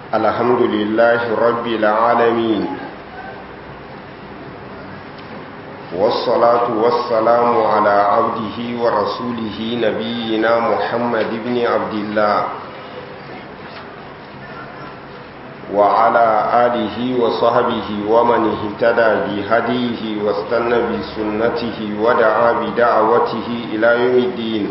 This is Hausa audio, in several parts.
الحمد لله رب العالمين والصلاة والسلام على عبده ورسوله نبينا محمد بن عبد الله وعلى آله وصحبه ومن اهتدى بهديه واستنى بسنته ودعا بدعوته إلى يوم الدين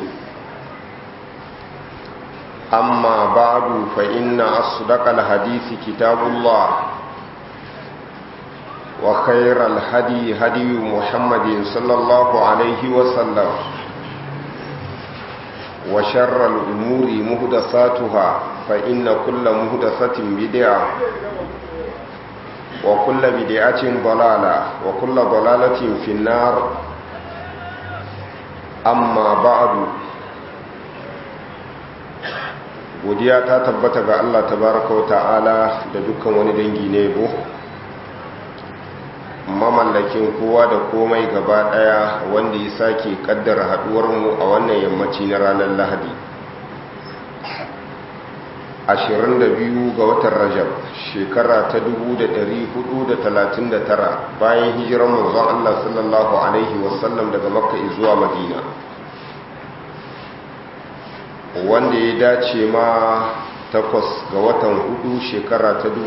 أما بعد فإن أصدق الحديث كتاب الله وخير الهدي هدي محمد صلى الله عليه وسلم وشر الأمور مهدساتها فإن كل مهدسة بدعة وكل بدعة ضلالة وكل ضلالة في النار أما بعد godiya ta tabbata ga Allah tabaraka wa ta'ala da dukkan wani dangi ne bo mamallakin kowa da komai gaba daya wanda ya sake kaddara haduwar mu a wannan yammaci na ranar Lahadi 22 ga watan Rajab shekara ta 1439 bayan hijirar manzon Allah sallallahu alaihi wasallam daga Makka zuwa Madina wanda ya dace ma takwas ga watan hudu shekara ta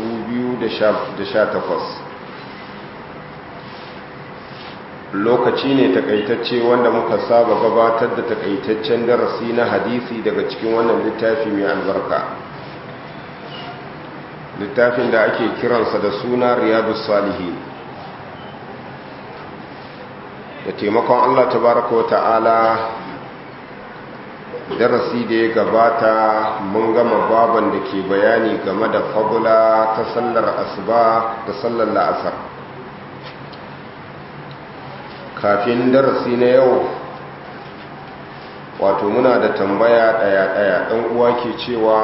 2018 lokaci ne takaitacce wanda muka saba gabatar da takaitaccen darasi na hadisi daga cikin wannan littafi mai albarka littafin da ake kiransa da suna riyadu salihin da taimakon allah tabaraka wa ta'ala darasi da ya gabata mun gama baban da ke bayani game da fagula ta sallar asuba da sallar la'asar kafin darasi na yau wato muna da tambaya daya-daya ɗan uwa ke cewa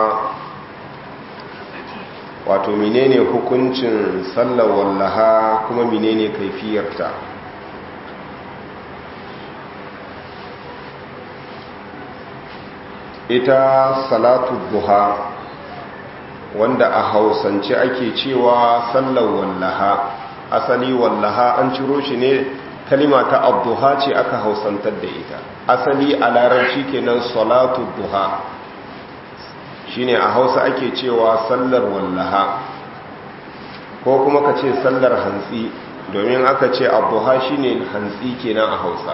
wato menene hukuncin sallar wallaha kuma menene kaifiyarta ita salatu duha wanda a hausance ake cewa sallar wallaha asali wallaha an ciro shi ne kalima ta abduha ce aka hausantar da ita asali a larabci kenan salatu duha shine a hausa ake cewa sallar wallaha ko kuma ka ce sallar hantsi domin aka ce abduha shine hantsi kenan a hausa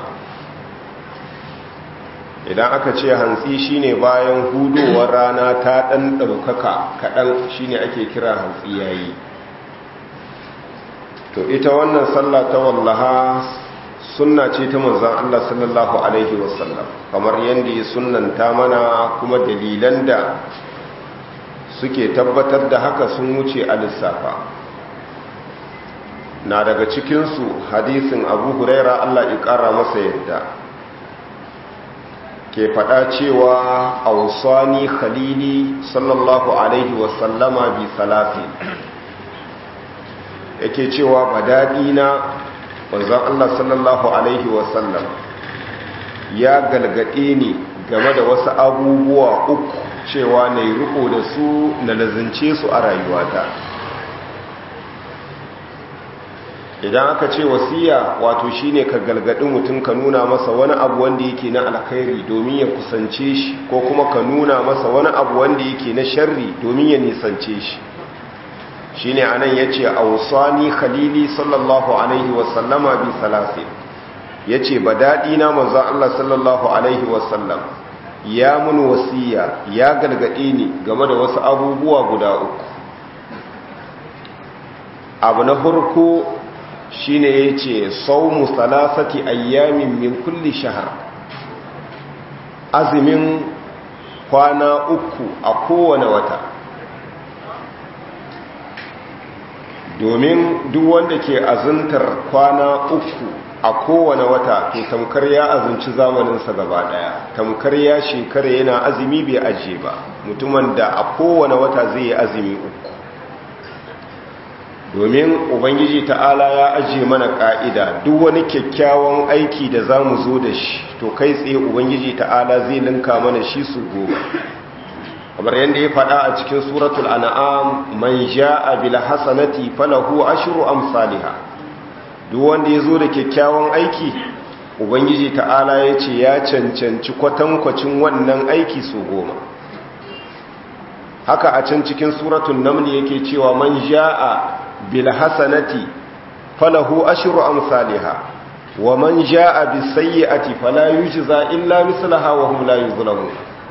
idan aka ce hantsi shine bayan hudowar rana ta ɗan ɗaukaka kaɗan shine ake kira hantsi yayi to ita wannan sallah ta wallaha sunna ce ta manzon Allah sallallahu alaihi wasallam kamar yadda ya sunnanta mana kuma dalilan da suke tabbatar da haka sun wuce a lissafa na daga cikinsu hadisin abu huraira Allah ya ƙara masa yadda ke faɗa cewa a wasani khalili sallallahu alaihi wasallama bi salafi yake cewa ba daɗi na wanzan Allah sallallahu alaihi wasallam ya galgaɗe ni game da wasu abubuwa uku cewa na yi riko da su na lazince su a rayuwata idan aka ce wasiya wato shine ka galgadi mutum ka nuna masa wani abu wanda yake na alkhairi domin ya kusance shi ko kuma ka nuna masa wani abu wanda yake na sharri domin ya nisance shi shine anan yace awsani khalili sallallahu alaihi wasallama bi salasin yace badadi na manzo Allah sallallahu alaihi wasallam ya mun wasiya ya galgade ni game da wasu abubuwa guda uku abu na farko shine yace sawmu salasati ayyamin min kulli shahr azumin kwana uku a kowane wata domin duk wanda ke azuntar kwana uku a kowane wata to tamkar ya azunci zamaninsa gaba daya tamkar ya shekara yana azumi bai ajiye ba mutumin da a kowane wata zai yi azumi uku domin ubangiji ta'ala ya ajiye mana ka'ida duk wani kyakkyawan aiki da za mu zo da shi to kai tsaye ubangiji ta'ala zai linka mana shi su goma kamar yadda ya faɗa a cikin suratul an'am man ja'a bil hasanati falahu ashru amsalha duk wanda yazo da kyakkyawan aiki ubangiji ta'ala yace ya cancanci kwatankwacin wannan aiki su goma haka a can cikin suratul naml yake cewa man ja'a bil hasanati falahu ashru amsalha wa man ja'a bis sayyi'ati fala yujza illa mislaha wa hum la yuzlamun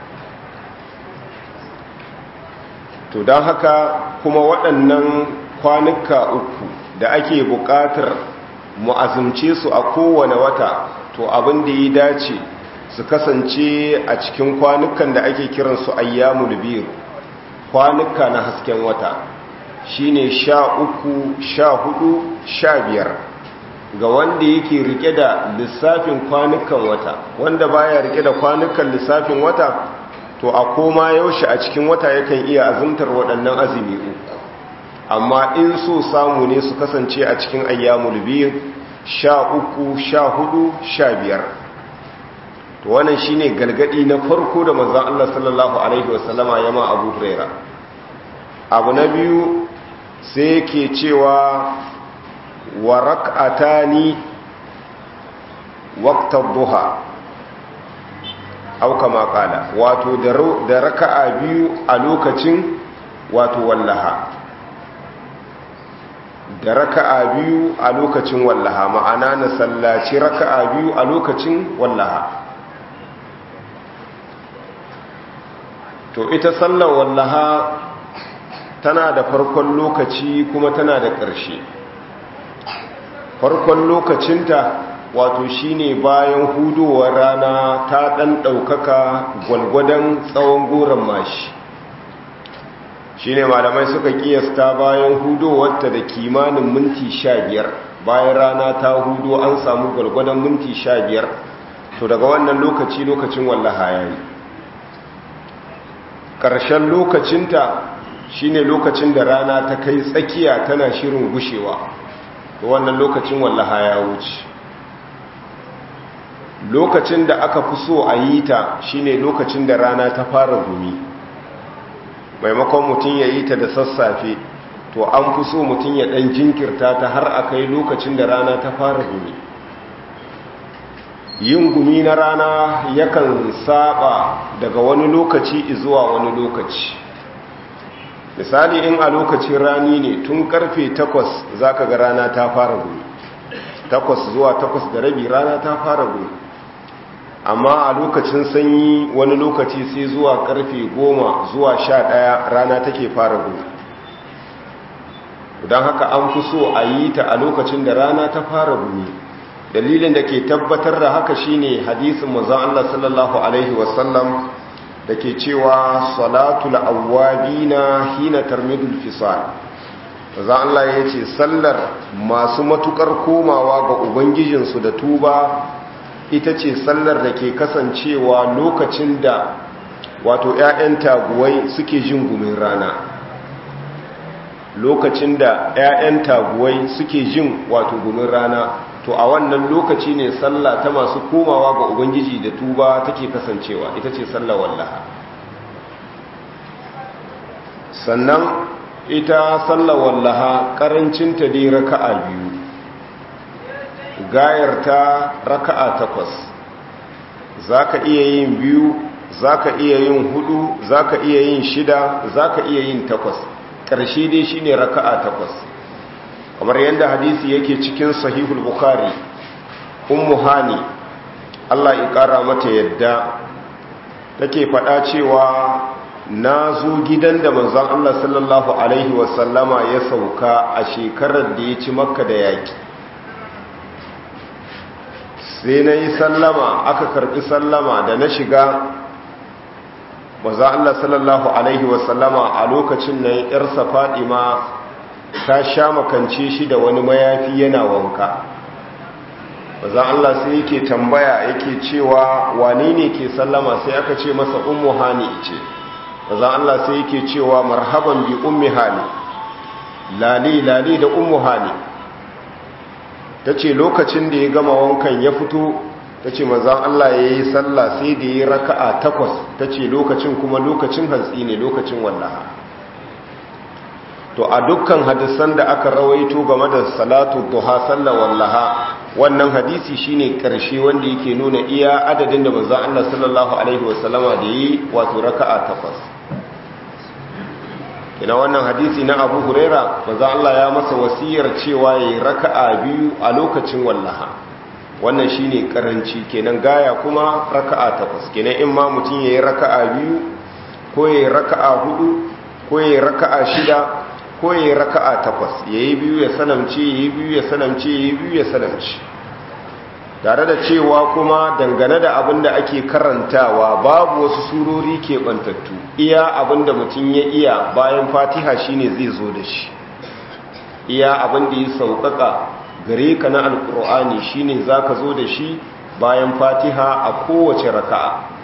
to don haka kuma waɗannan kwanuka uku da ake buƙatar mu'azumce su a kowane wata to abin da ya dace su kasance a cikin kwanukan da ake kiransu ayyamul biyu kwanuka na hasken wata shine sha uku sha hudu sha biyar ga wanda yake rike da lissafin kwanukan wata wanda baya rike da kwanukan lissafin wata to a koma yaushe a cikin wata yakan iya azumtar waɗannan azumi uku amma in so samu ne su kasance a cikin ayyamul biyu sha uku sha hudu sha biyar to wannan shine galgadi na farko da manzon Allah sallallahu alaihi wasallama ya ma Abu Huraira abu na biyu sai yake cewa wa rak'atani waqta duha au kama kala wato da raka'a biyu a lokacin wato wallaha da raka'a biyu a lokacin wallaha ma'ana na sallaci raka'a biyu a lokacin wallaha to ita sallar wallaha tana da farkon lokaci kuma tana da ƙarshe farkon lokacinta wato shine bayan hudowar rana ta ɗan ɗaukaka gwalgwadon tsawon goron mashi shine malamai suka kiyasta bayan hudowarta da kimanin minti sha biyar bayan rana ta hudo an samu gwalgwadon minti sha biyar to daga wannan lokaci lokacin wallaha ya yi ƙarshen lokacinta shine lokacin da rana ta kai tsakiya tana shirin gushewa to wannan lokacin wallaha ya wuce lokacin da aka fi so a yi ta shine lokacin da rana ta fara gumi maimakon mutum ya yi ta da sassafe to an fi so mutum ya ɗan jinkirta ta har a kai lokacin da rana ta fara gumi yin gumi na rana yakan saba daga wani lokaci zuwa wani lokaci misali in a lokacin rani ne tun karfe takwas za ka ga rana ta fara gumi takwas zuwa takwas da rabi rana ta fara gumi amma a lokacin sanyi wani lokaci sai zuwa karfe goma zuwa sha ɗaya rana take fara gumi don haka an fi so a yi ta a lokacin da rana ta fara gumi dalilin da ke tabbatar da haka shine hadisin manzon Allah sallallahu alaihi wasallam da ke cewa salatul awwabina hina tarmidul fisal manzon Allah ya ce sallar masu matukar komawa ga ubangijinsu da tuba ita ce sallar da ke kasancewa lokacin da wato 'ya'yan taguwai suke jin gumin rana lokacin da 'ya'yan taguwai suke jin wato gumin rana to a wannan lokaci ne sallah ta masu komawa ga ubangiji da tuba take kasancewa ita ce sallah wallaha sannan ita sallah wallaha karancinta dai raka'a biyu gayarta raka'a takwas zaka iya yin biyu zaka iya yin hudu zaka iya yin shida zaka iya yin takwas ƙarshe dai shine raka'a takwas kamar yadda hadisi yake cikin sahihul bukhari ummu hani Allah ya kara mata yadda take faɗa cewa na zo gidan da manzon Allah sallallahu alaihi wasallama ya sauka a shekarar da ya ci makka da yaki sai na yi sallama aka karɓi sallama da na shiga manzon Allah sallallahu alaihi wasallama a lokacin nan yarsa fadima ta sha makance shi da wani mayafi yana wanka baza Allah sai yake tambaya yake cewa wane ne ke sallama sai aka ce masa ummu hani ce baza Allah sai yake cewa marhaban bi ummi hani lali lali da ummu hani tace lokacin da ya gama wankan ya fito ta ce manzan Allah ya yi sallah sai da ya raka'a takwas ta ce lokacin kuma lokacin hantsi ne lokacin wallaha to a dukkan hadisan da aka rawaito game da salatu duha sallar wallaha wannan hadisi shine karshe wanda yake nuna iya adadin da manzon Allah sallallahu alaihi wasallama da yi wato raka'a takwas kina wannan hadisi na Abu Huraira manzon Allah ya masa wasiyar cewa yayi raka'a biyu a lokacin wallaha wannan shine karanci kenan gaya kuma raka'a takwas kenan in ma mutum yayi raka'a biyu ko yayi raka'a hudu ko yayi raka'a shida ko ya yi raka'a takwas ya yi biyu ya sanamce ya yi biyu ya sanamce ya yi biyu ya sanamce tare da cewa kuma dangane da abin da ake karantawa babu wasu surori keɓantattu iya abin da mutum ya iya bayan fatiha shine zai zo da shi iya abin da ya sauƙaƙa gare ka na alƙur'ani shine za ka zo da shi bayan fatiha a kowace raka'a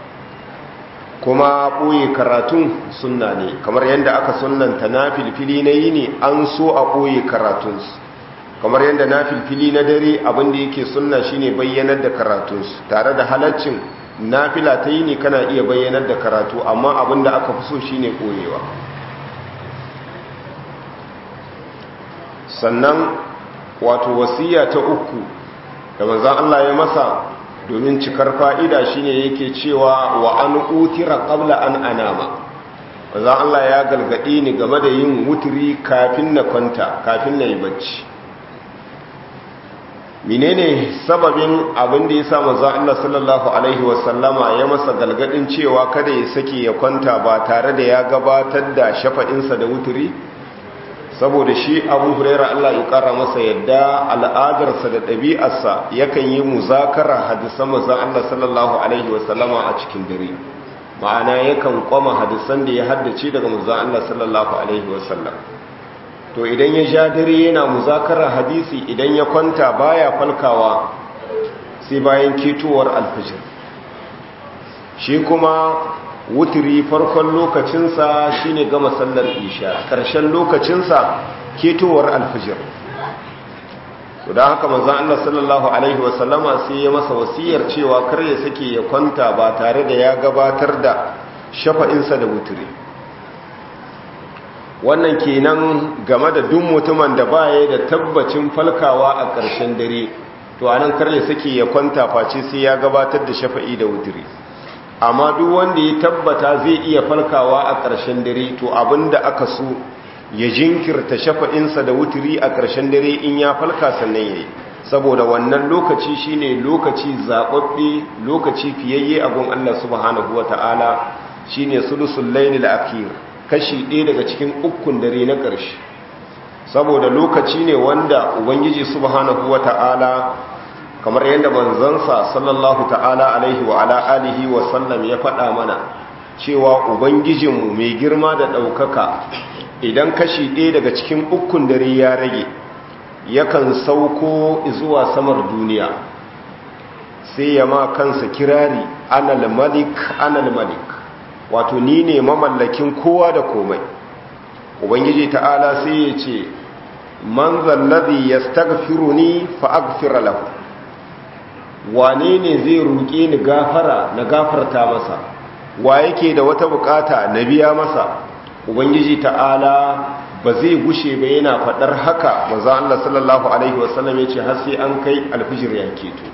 kuma ɓoye karatun sunna ne kamar yadda aka sunanta na filfili na yi ne an so a ɓoye karatunsu kamar yadda na filfili na dare abinda yake sunna shine bayyanar da karatunsu tare da halaccin na fila ta yi ne kana iya bayyanar da karatu amma abinda aka fi so shine ɓoyewa sannan wato wasiya ta uku da manzan Allah ya masa domin cikar fa'ida shine yake cewa wa an utira qabla an anama wanzan Allah ya galgadi ni game da yin wuturi kafin na kwanta kafin na yi bacci menene sababin abin da ya sa manzan Allah sallallahu alaihi wasallama ya masa galgadin cewa kada ya sake ya kwanta ba tare da ya gabatar da shafa'insa da wuturi saboda shi abu huraira Allah ya kara masa yadda al'adarsa da ɗabi'arsa yakan yi muzakara hadisan mazan Allah sallallahu Alaihi wasallama a cikin dare ma'ana yakan kwama hadisan da ya haddace daga mazan Allah sallallahu Alaihi wasallam to idan ya sha dare yana muzakara hadisi idan ya kwanta baya falkawa sai bayan ketowar alfijir shi kuma wuturi farkon lokacinsa shine gama sallar isha ƙarshen lokacinsa ketowar alfijir to da haka manzon Allah sallallahu alaihi wasallama sai ya masa wasiyar cewa kar ya sake ya kwanta ba tare da ya gabatar da shafa'insa da wuturi wannan kenan game da duk mutumin da baya da tabbacin falkawa a ƙarshen dare to anan kar ya sake ya kwanta face sai ya gabatar da shafa'i da wuturi amma duk wanda ya tabbata zai iya falkawa a ƙarshen dare to abinda aka so ya jinkirta shafa'insa da wuturi a ƙarshen dare in ya falka sannan yayi saboda wannan lokaci shine lokaci zababbe lokaci fiyayye a gun Allah subhanahu wataala shine sulusul laylil akhir kashi ɗaya daga cikin ukun dare na ƙarshe saboda lokaci ne wanda ubangiji subhanahu wataala kamar yadda manzansa sallallahu ta'ala alaihi wa ala alihi wa sallam ya faɗa mana cewa ubangijinmu mai girma da ɗaukaka idan kashi ɗaya daga cikin ukun dare ya rage yakan sauko zuwa samar duniya sai ya ma kansa kirari anal malik anal malik wato ni ne mamallakin kowa da komai ubangiji ta'ala sai ya ce man zallazi yastaghfiruni fa aghfir lahu wane ne zai roƙe ni gafara na gafarta masa wa yake da wata bukata na biya masa ubangiji ta'ala ba zai gushe ba yana faɗar haka manzo Allah sallallahu alaihi wasallam yace har sai an kai alfijir ya keto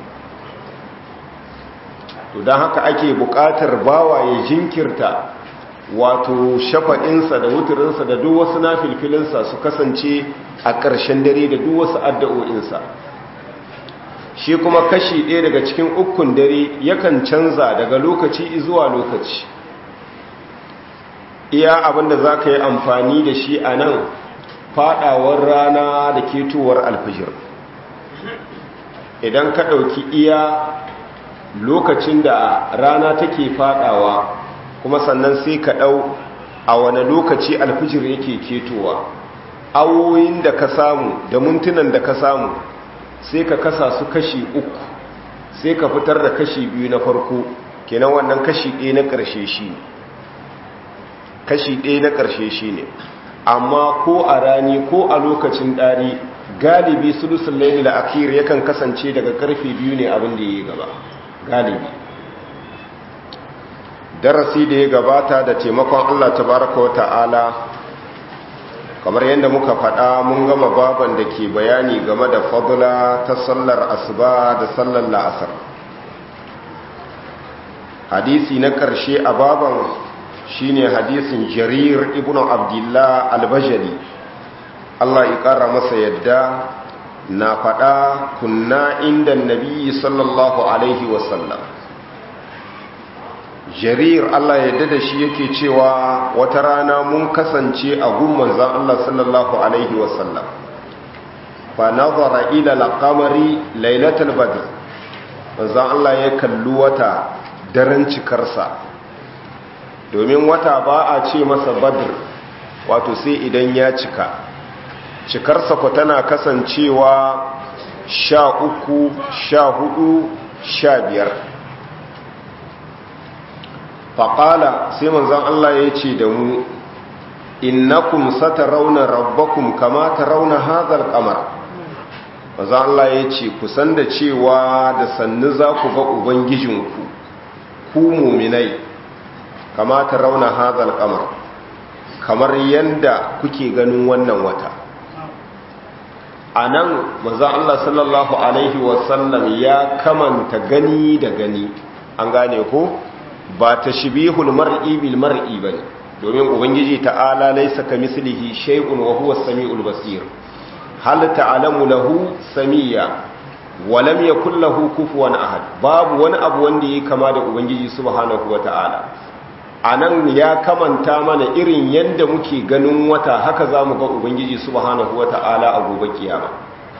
to dan haka ake buƙatar bawa ya jinkirta wato shafa'insa da wuturinsa da duk wasu nafilfilinsa su kasance a ƙarshen dare da duk wasu addu'o'insa shi kuma kashi ɗaya daga cikin ukun dare yakan canza daga lokaci zuwa lokaci iya abinda za ka yi amfani da shi a nan faɗawar rana da ketowar alfijir idan ka ɗauki iya lokacin da rana take faɗawa kuma sannan sai ka ɗau a wane lokaci alfijir yake ketowa awoyin da ka samu da mintunan da ka samu sai ka kasa su kashi uku sai ka fitar da kashi biyu na farko kenan wannan kashi ɗaya na ƙarshe shi ne kashi ɗaya na ƙarshe shi ne amma ko a rani ko a lokacin ɗari galibi sulusul layli al-akhir yakan kasance daga karfe biyu ne abin da yayi gaba galibi darasi da ya gabata da taimakon Allah tabaraka wa ta'ala kamar yadda muka faɗa mun gama baban da ke bayani game da fadula ta sallar asuba da sallar la'asar hadisi na ƙarshe a baban shine hadisin jarir ibn abdullah albajali Allah ya ƙara masa yadda na faɗa kunna inda nabi sallallahu alaihi wasallam jarir Allah ya da shi yake cewa wata rana mun kasance a gun manzan Allah sallallahu alaihi wasallam fa nazara ila al-qamari lailatul badr manzan Allah ya kalli wata daren cikarsa domin wata ba a ce masa badr wato sai idan ya cika cikarsa ku tana kasancewa sha uku sha hudu sha biyar faƙala sai manzan Allah ya ce da mu innakum satarawna rabbakum kama tarawna hadhal qamar manzan Allah ya ce ku san da cewa da sannu za ku ga ubangijinku ku muminai kama tarawna hadhal qamar kamar yanda kuke ganin wannan wata anan manzan Allah sallallahu alaihi wasallam ya kamanta gani da gani an gane ko ba ta shibihul mar'i bil mar'i bane domin ubangiji ta'ala laysa kamislihi shay'un wa huwa as-sami'ul basir hal ta'lamu lahu samiyya wa lam yakul lahu kufuwan ahad babu wani abu wanda yake kama da ubangiji subhanahu wata'ala anan ya kamanta mana irin yanda muke ganin wata haka zamu ga ubangiji subhanahu wata'ala a gobe kiyama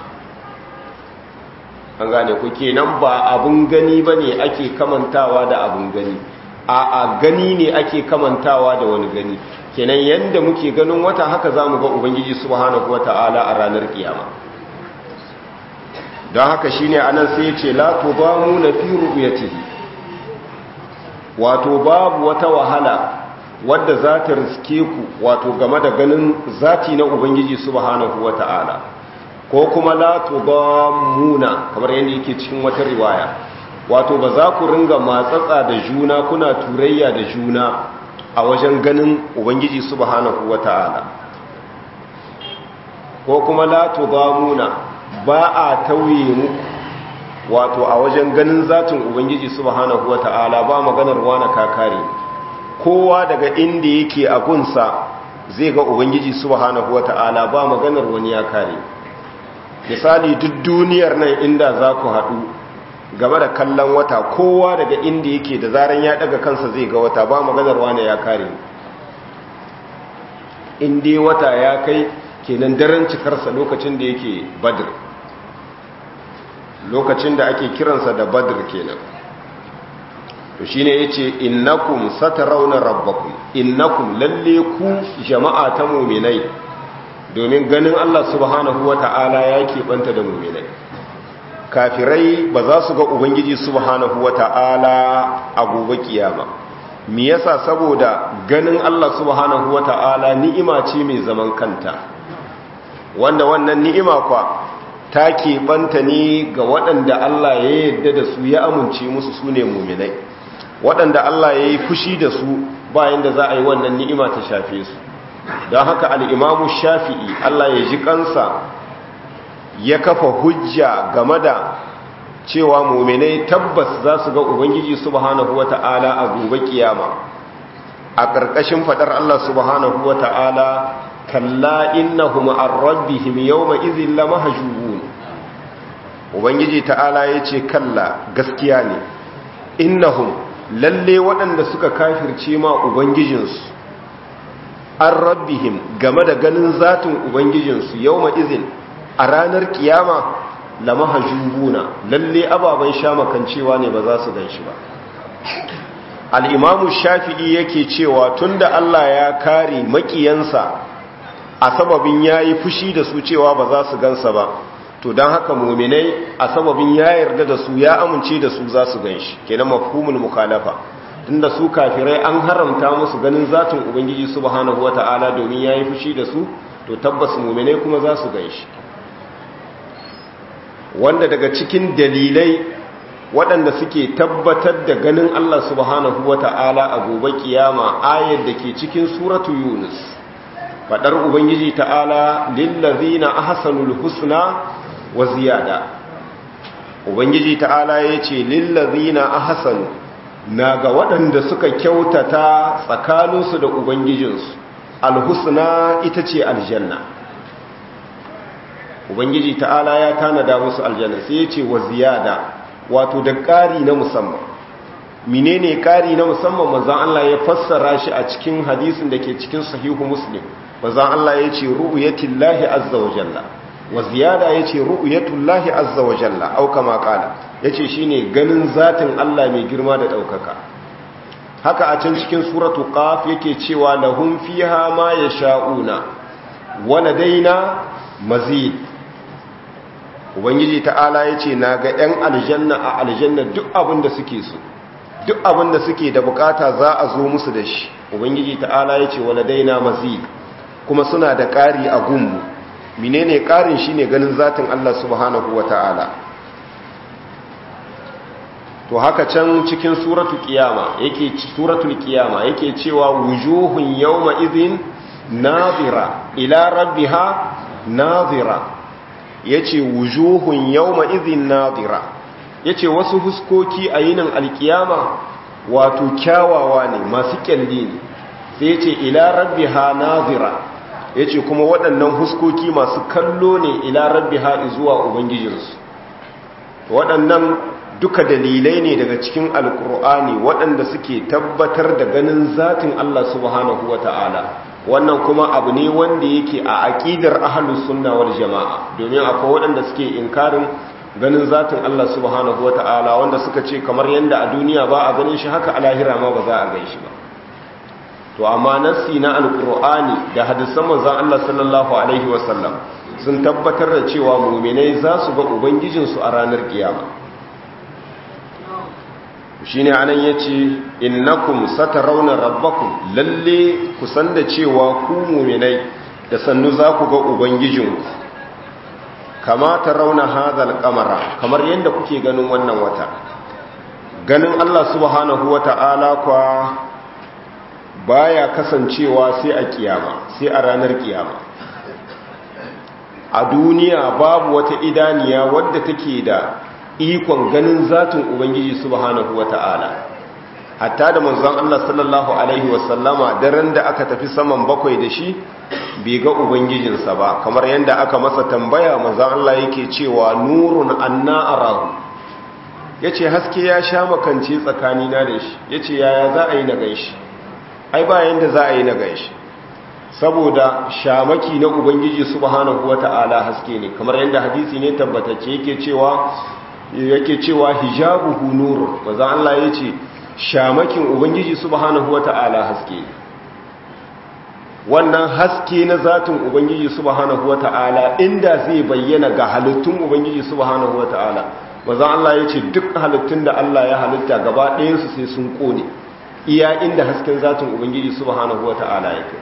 an gane ku kenan ba abun gani bane ake kamantawa da abun gani a gani ne ake kamantawa da wani gani kenan yanda muke ganin wata haka zamu ga ubangiji subhanahu wataala a ranar kiyama don haka shine anan sai ya ce la tudamu na fi ru'yatihi wato babu wata wahala wadda za ta riske ku wato game da ganin zati na ubangiji subhanahu wataala ko kuma la tudamuna kamar yadda yake cikin wata riwaya wato ba za ku ringa matsatsa da juna kuna turayya da juna a wajen ganin ubangiji subhanahu wata'ala ko kuma la tudamuna ba a tauye muku wato a wajen ganin zatin ubangiji subhanahu wata'ala ba maganar wani kakare kowa daga inda yake a gunsa zai ga ubangiji subhanahu wata'ala ba maganar wani ya kare misali duk duniyar nan inda za ku haɗu game da kallon wata kowa daga inda yake da zaran ya daga kansa zai ga wata ba maganar wane ya kare inda wata ya kai kenan daren cikarsa lokacin da yake badr lokacin da ake kiransa da badr kenan to shine yace innakum satarawna rabbakum innakum lalle ku jama'a ta mu'minai domin ganin Allah subhanahu wata'ala ya keɓanta da mu'minai kafirai ba za su ga ubangiji subhanahu wata'ala a gobe kiyama me yasa saboda ganin Allah subhanahu wata'ala ni'ima ce mai zaman kanta wanda wannan ni'ima kwa ta keɓanta ne ga waɗanda Allah ya yarda da su ya amince musu su ne muminai waɗanda Allah ya yi fushi da su bayan da za a yi wannan ni'ima ta shafe su don haka al'imamu shafi'i Allah ya ji kansa ya kafa hujja game da cewa muminai tabbas za su ga ubangiji subhanahu wata'ala a gobe kiyama a ƙarƙashin faɗar Allah subhanahu wata'ala kalla innahum an rabbihim yawma idhin lamahjubun ubangiji ta'ala yace kalla gaskiya ne innahum lalle waɗanda suka kafirce ma ubangijinsu an rabbihim game da ganin zatin ubangijinsu yawma idhin a ranar kiyama lamahjubuna lalle ababan shamakancewa ne ba za su ganshi ba al-imamu shafi'i yake cewa tunda Allah ya kare makiyansa a sababin yayi fushi da su cewa ba za su gansa ba to don haka muminai a sababin ya yarda da su ya amince da su za su ganshi kenan mafhumul mukhalafa tunda su kafirai an haramta musu ganin zatin ubangiji subhanahu wata'ala domin yayi fushi da su to tabbas muminai kuma za su ganshi wanda daga cikin dalilai waɗanda suke tabbatar da ganin Allah subhanahu wata'ala a gobe kiyama ayar da ke cikin suratu yunus faɗar ubangiji ta'ala lillazina ahsanul husna wa ziyada ubangiji ta'ala yace lillazina ahsanu na ga waɗanda suka kyautata tsakaninsu da ubangijinsu alhusna ita ce aljanna ubangiji ta'ala ya tanada musu aljanna sai ya ce wa ziyada wato da ƙari na musamman menene ƙari na musamman manzon Allah ya fassara shi a cikin hadisin da ke cikin sahihu muslim manzon Allah ya ce ru'yatullahi azza wa jalla wa ziyada ya ce ru'yatullahi azza wa jalla au kama qala yace shine ganin zatin Allah mai girma da daukaka haka a can cikin suratu qaf yake cewa lahum fiha ma yasha'una wa ladaina mazid ubangiji ta'ala yace naga yan aljanna a aljanna duk abin da suke so duk abin da suke da bukata za a zo musu da shi ubangiji ta'ala yace wa ladaina mazid kuma suna da ƙari a gunmu menene ƙarin shine ganin zatin Allah subhanahu wata'ala to haka can cikin suratu qiyama yake suratul qiyama yake cewa wujuhun yawma idhin nadira ila rabbiha nadira yace wujuhun yawma idhin nadira yace wasu huskoki a yinin alkiyama wato kyawawa ne masu kyalli ne sai yace ila rabbiha nadira yace kuma waɗannan huskoki masu kallo ne ila rabbiha zuwa ubangijinsu waɗannan duka dalilai ne daga cikin alkur'ani waɗanda suke tabbatar da ganin zatin Allah subhanahu ta'ala. wannan kuma abu ne wanda yake a aƙidar ahlus sunna wal jama'a domin akwai waɗanda suke inkarin ganin zatin Allah subhanahu ta'ala wanda suka ce kamar yanda a duniya ba a ganin shi haka a lahira ma ba za a gan shi ba to amma nassi na alkur'ani da hadisan manzon Allah sallallahu alaihi wasallam sun tabbatar da cewa mu'minai za su ga ubangijinsu a ranar kiyama shi ne anan ya ce innakum satarawna rabbakum lalle ku san da cewa ku muminai da sannu za ku ga ubangijinku kama ta rauna hazal kamara kamar yadda kuke ganin wannan wata ganin Allah subhanahu wa ta'ala kwa baya kasancewa sai a kiyama sai a ranar kiyama a duniya babu wata idaniya wadda take da ikon ganin zatin ubangiji subhanahu wata'ala hatta da manzon Allah sallallahu alaihi wasallama daren da aka tafi saman bakwai da shi bai ga ubangijinsa ba kamar yadda aka masa tambaya manzon Allah yake cewa nurun anna arahu yace haske ya sha makance tsakanina da shi yace yaya za a yi na ganshi ai ba yanda za a yi na ganshi saboda shamaki na ubangiji subhanahu wata'ala haske ne kamar yadda hadisi ne tabbatacce yake cewa yake cewa hijabuhu nur maza Allah yace shamakin ubangiji subhanahu wata'ala haske wannan haske na zatin ubangiji subhanahu wata'ala inda zai bayyana ga halittun ubangiji subhanahu wata'ala maza Allah yace duk halittun da Allah ya halitta gaba ɗayan su sai sun kone iya inda hasken zatin ubangiji subhanahu wata'ala yake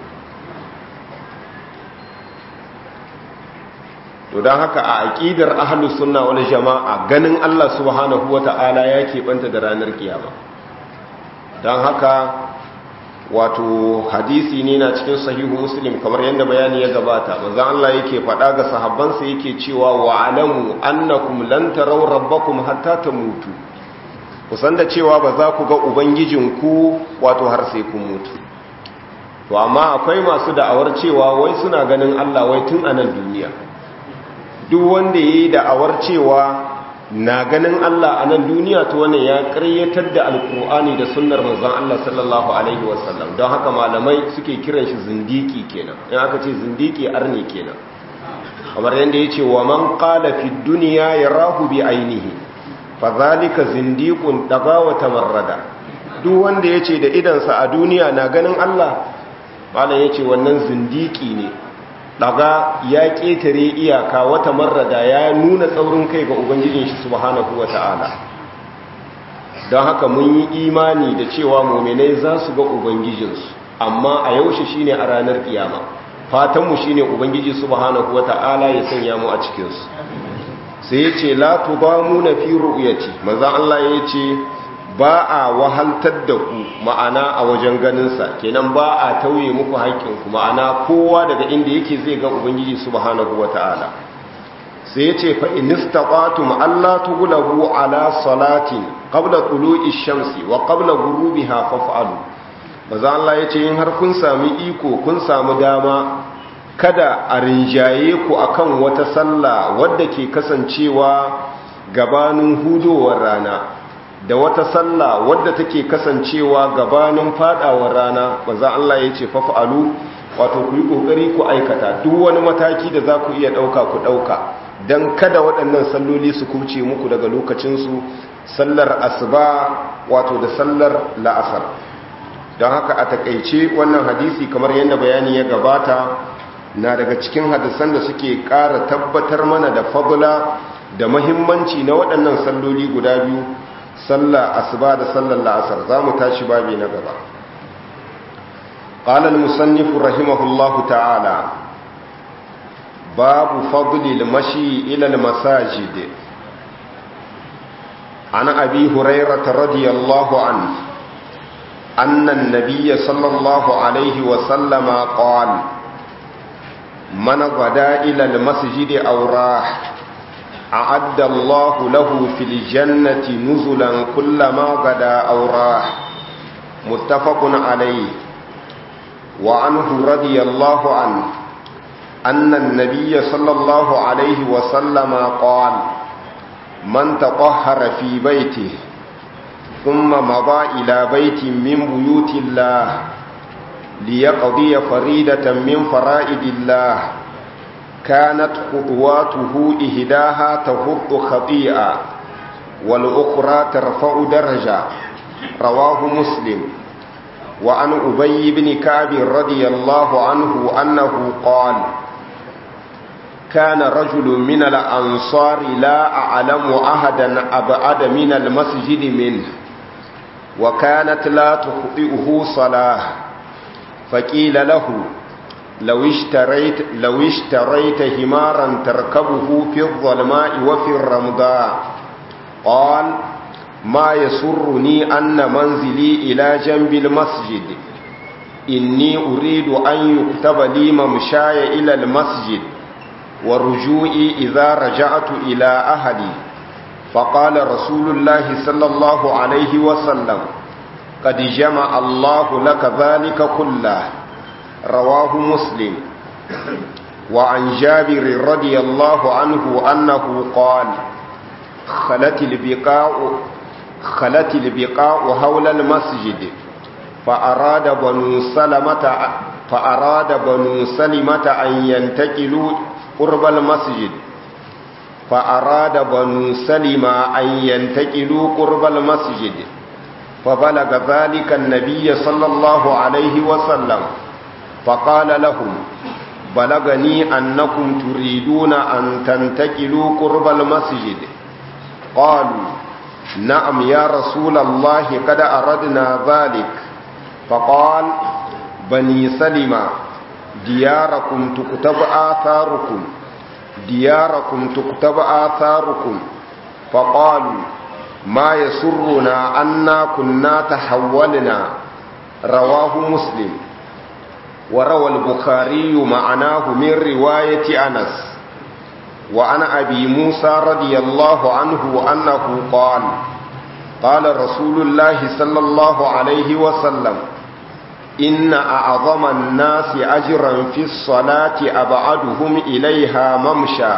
to don haka a aƙidar ahlus sunna wal jama'a ganin Allah subhanahu wata'ala ya keɓanta da ranar kiyama don haka wato hadisi ne na cikin sahihu muslim kamar yadda bayani ya gabata manzo Allah yake faɗa ga sahabbansa yake cewa wa alamu annakum lan taraw rabbakum hatta tamutu kusan da cewa ba za ku ga ubangijinku wato har sai kun mutu to amma akwai masu da'awar cewa wai suna ganin Allah wai tun a nan duniya duk wanda ya yi da'awar cewa na ganin Allah a nan duniya ta wannan ya karyatar da alkur'ani da sunnar manzon Allah sallallahu alaihi wasallam don haka malamai suke kiran shi zindiki kenan in aka ce zindiki arni kenan kamar yadda ya ce wa man qala fi dunya yarahu bi ainihi fa zalika zindiqun daga wa tamarrada duk wanda yace da idansa a duniya na ganin Allah malam yace wannan zindiki ne daga ya ƙetare iyaka wata marrada ya nuna tsaurin kai ga ubangijin shi subhanahu wata'ala don haka mun yi imani da cewa muminai za su ga ubangijinsu amma a yaushe shine a ranar kiyama fatanmu shine ubangiji subhanahu wata'ala ya sanya mu a cikinsu sai ya ce la tubamuna fi ru'yati manzon Allah ya ce ba a wahaltar da ku ma'ana a wajen ganinsa kenan ba a tauye muku haƙƙinku ma'ana kowa daga inda yake zai ga ubangiji subhanahu wata'ala sai ya ce fa inistaqatum alla tughlabu ala salatin qabla tulu'i shamsi wa qabla ghurubiha faf'alu maza Allah ya ce in har kun sami iko kun samu dama kada a rinjaye ku akan wata sallah wadda ke kasancewa gabanin hudowar rana da wata sallah wadda take kasancewa gabanin fadawar rana maza Allah ya ce faf'alu wato ku yi kokari ku aikata duk wani mataki da za ku iya dauka ku dauka dan kada waɗannan salloli su kubce muku daga lokacinsu sallar asuba wato da sallar la'asar don haka a takaice wannan hadisi kamar yadda bayani ya gabata na daga cikin hadisan da suke ƙara tabbatar mana da fadula da mahimmanci na waɗannan salloli guda biyu sallar asuba da sallar la'asar za mu tashi babi na gaba قال المصنف رحمه الله تعالى باب فضل المشي إلى المساجد عن أبي هريرة رضي الله عنه أن النبي صلى الله عليه وسلم قال من غدا إلى المسجد أو راح أعد الله له في الجنة نزلا كلما غدا أو راح متفق عليه وعنه رضي الله عنه أن النبي صلى الله عليه وسلم قال من تطهر في بيته ثم مضى إلى بيت من بيوت الله ليقضي فريدة من فرائد الله كانت خطواته إهداها تهط خطيئة والأخرى ترفع درجة رواه مسلم وعن أبي بن كعب رضي الله عنه أنه قال كان رجل من الأنصار لا أعلم أحدا أبعد من المسجد منه وكانت لا تخطئه صلاة فقيل له لو اشتريت, لو اشتريت همارا تركبه في الظلماء وفي الرمضاء قال ما يسرني أن منزلي إلى جنب المسجد إني أريد أن يكتب لي ممشاي إلى المسجد ورجوعي إذا رجعت إلى أهلي فقال رسول الله صلى الله عليه وسلم قد جمع الله لك ذلك كله رواه مسلم وعن جابر رضي الله عنه أنه قال خلت البقاء خلت البقاء حول المسجد فأراد بنو سلمة فأراد بنو سلمة أن ينتقلوا قرب المسجد فأراد بنو سلمة أن ينتقلوا قرب المسجد فبلغ ذلك النبي صلى الله عليه وسلم فقال لهم بلغني أنكم تريدون أن تنتقلوا قرب المسجد قالوا نعم يا رسول الله قد أردنا ذلك فقال بني سلمة دياركم تكتب آثاركم دياركم تكتب آثاركم فقالوا ما يسرنا أنا كنا تحولنا رواه مسلم وروى البخاري معناه من رواية أنس وعن أبي موسى رضي الله عنه أنه قال قال رسول الله صلى الله عليه وسلم إن أعظم الناس أجرا في الصلاة أبعدهم إليها ممشى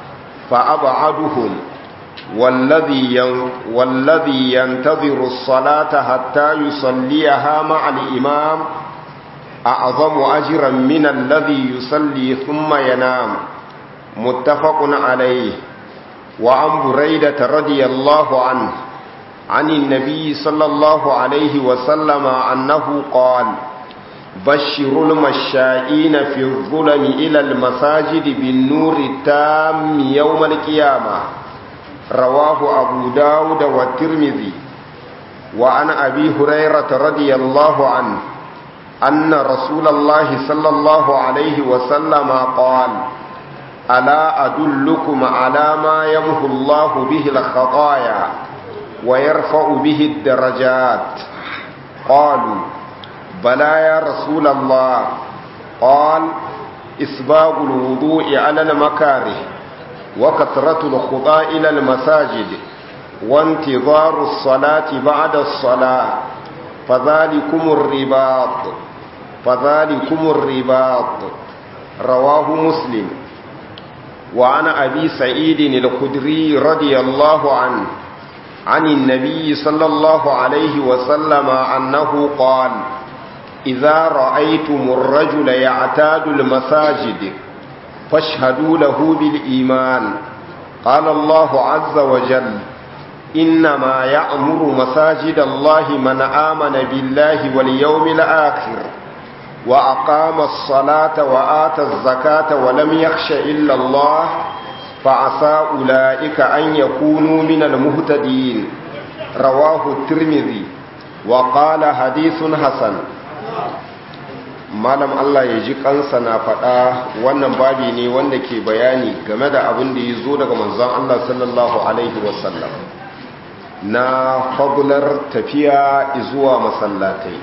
فأبعدهم والذي والذي ينتظر الصلاة حتى يصليها مع الإمام أعظم أجرا من الذي يصلي ثم ينام متفق عليه وعن بريدة رضي الله عنه عن النبي صلى الله عليه وسلم أنه قال بشروا المشائين في الظلم إلى المساجد بالنور التام يوم القيامة رواه أبو داود والترمذي وعن أبي هريرة رضي الله عنه أن رسول الله صلى الله عليه وسلم قال ألا أدلكم على ما يمحو الله به الخطايا ويرفع به الدرجات قالوا بلى يا رسول الله قال إسباغ الوضوء على المكاره وكثرة الخطى إلى المساجد وانتظار الصلاة بعد الصلاة فذلكم الرباط فذلكم الرباط رواه مسلم وعن أبي سعيد الخدري رضي الله عنه عن النبي صلى الله عليه وسلم أنه قال إذا رأيتم الرجل يعتاد المساجد فاشهدوا له بالإيمان قال الله عز وجل إنما يأمر مساجد الله من آمن بالله واليوم الآخر وأقام الصلاة وآتى الزكاة ولم يخش إلا الله فعسى أولئك أن يكونوا من المهتدين رواه الترمذي وقال حديث حسن malam Allah ya ji kansa na faɗa wannan babi ne wanda ke bayani game da abin da ya zo daga manzon Allah sallallahu alaihi wasallam na fabular tafiya zuwa masallatai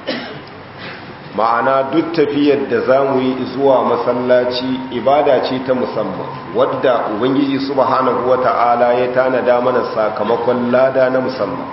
ma'ana duk tafiyar da za mu yi zuwa masallaci ibada ce ta musamman wadda ubangiji subhanahu wata'ala ya tanada mana sakamakon lada na musamman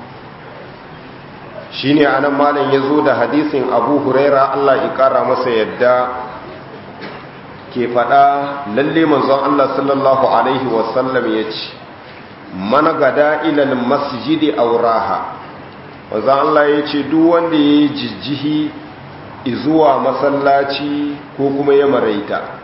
shi ne a nan malin ya zo da hadisin abu huraira allah ya kara masa yadda ke fada lalle manzon allah sallallahu alaihi wasallam ya ce mana gada ilal masjidi auraha manzon allah ya ce duk wanda ya yi jijjihi zuwa masallaci ko kuma ya maraita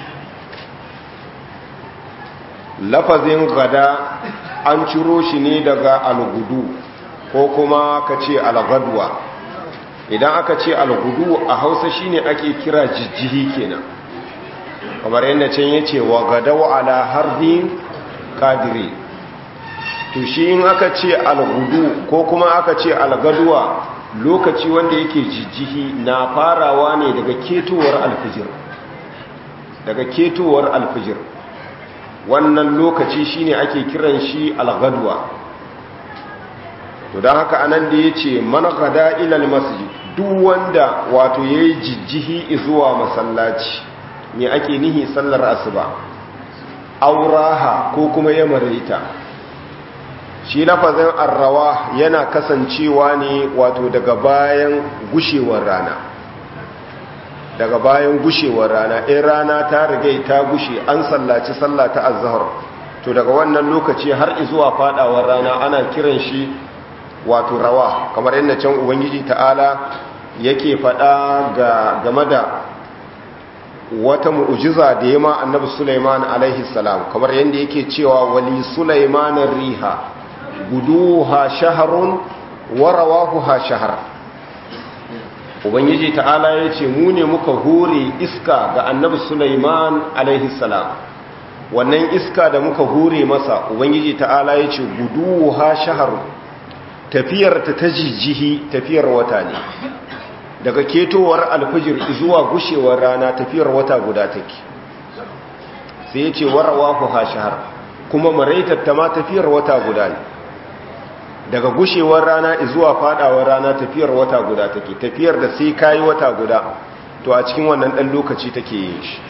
lafazin gada an ciro shi ne daga algudu ko kuma ka ce algadwa idan aka ce algudu a hausa shine ake kira jijjihi kenan kamar yadda can ya ce wa gadawa ala harbin kadiri to shi in aka ce algudu ko kuma aka ce algaduwa lokaci wanda yake jijjihi na farawa ne daga ketowar alfijir daga ketowar alfijir wannan lokaci shine ake kiran shi algadwa to don haka anan da ya ce managada ilal masjid duk wanda wato ya yi jijjihi zuwa masallaci ne ake nihi sallar asuba auraha ko kuma ya maraita shi lafazin arrawa yana kasancewa ne wato daga bayan gushewar rana daga bayan gushewar rana in rana ta rigai ta gushe an sallaci sallah ta azhar to daga wannan lokaci har zuwa fadawar rana ana kiran shi wato rawa kamar yadda can ubangiji ta'ala yake fada ga game da wata mu'ujiza da yama annabi Sulaiman alaihi salam kamar yadda yake cewa wali Sulaiman riha guduha shahrun wa rawahuha shahr ubangiji ta'ala yace mu ne muka hore iska ga annabi Sulaiman alaihi salam wannan iska da muka hore masa ubangiji ta'ala yace guduha shahrun tafiyar ta ta jijjihi tafiyar wata ne daga ketowar alfijir zuwa gushewar rana tafiyar wata guda take sai ya ce warawa ku hashahar kuma maraitar ma tafiyar wata guda ne daga gushewar rana zuwa fadawar rana tafiyar wata guda take tafiyar da sai kayi wata guda to a cikin wannan dan lokaci take yin shi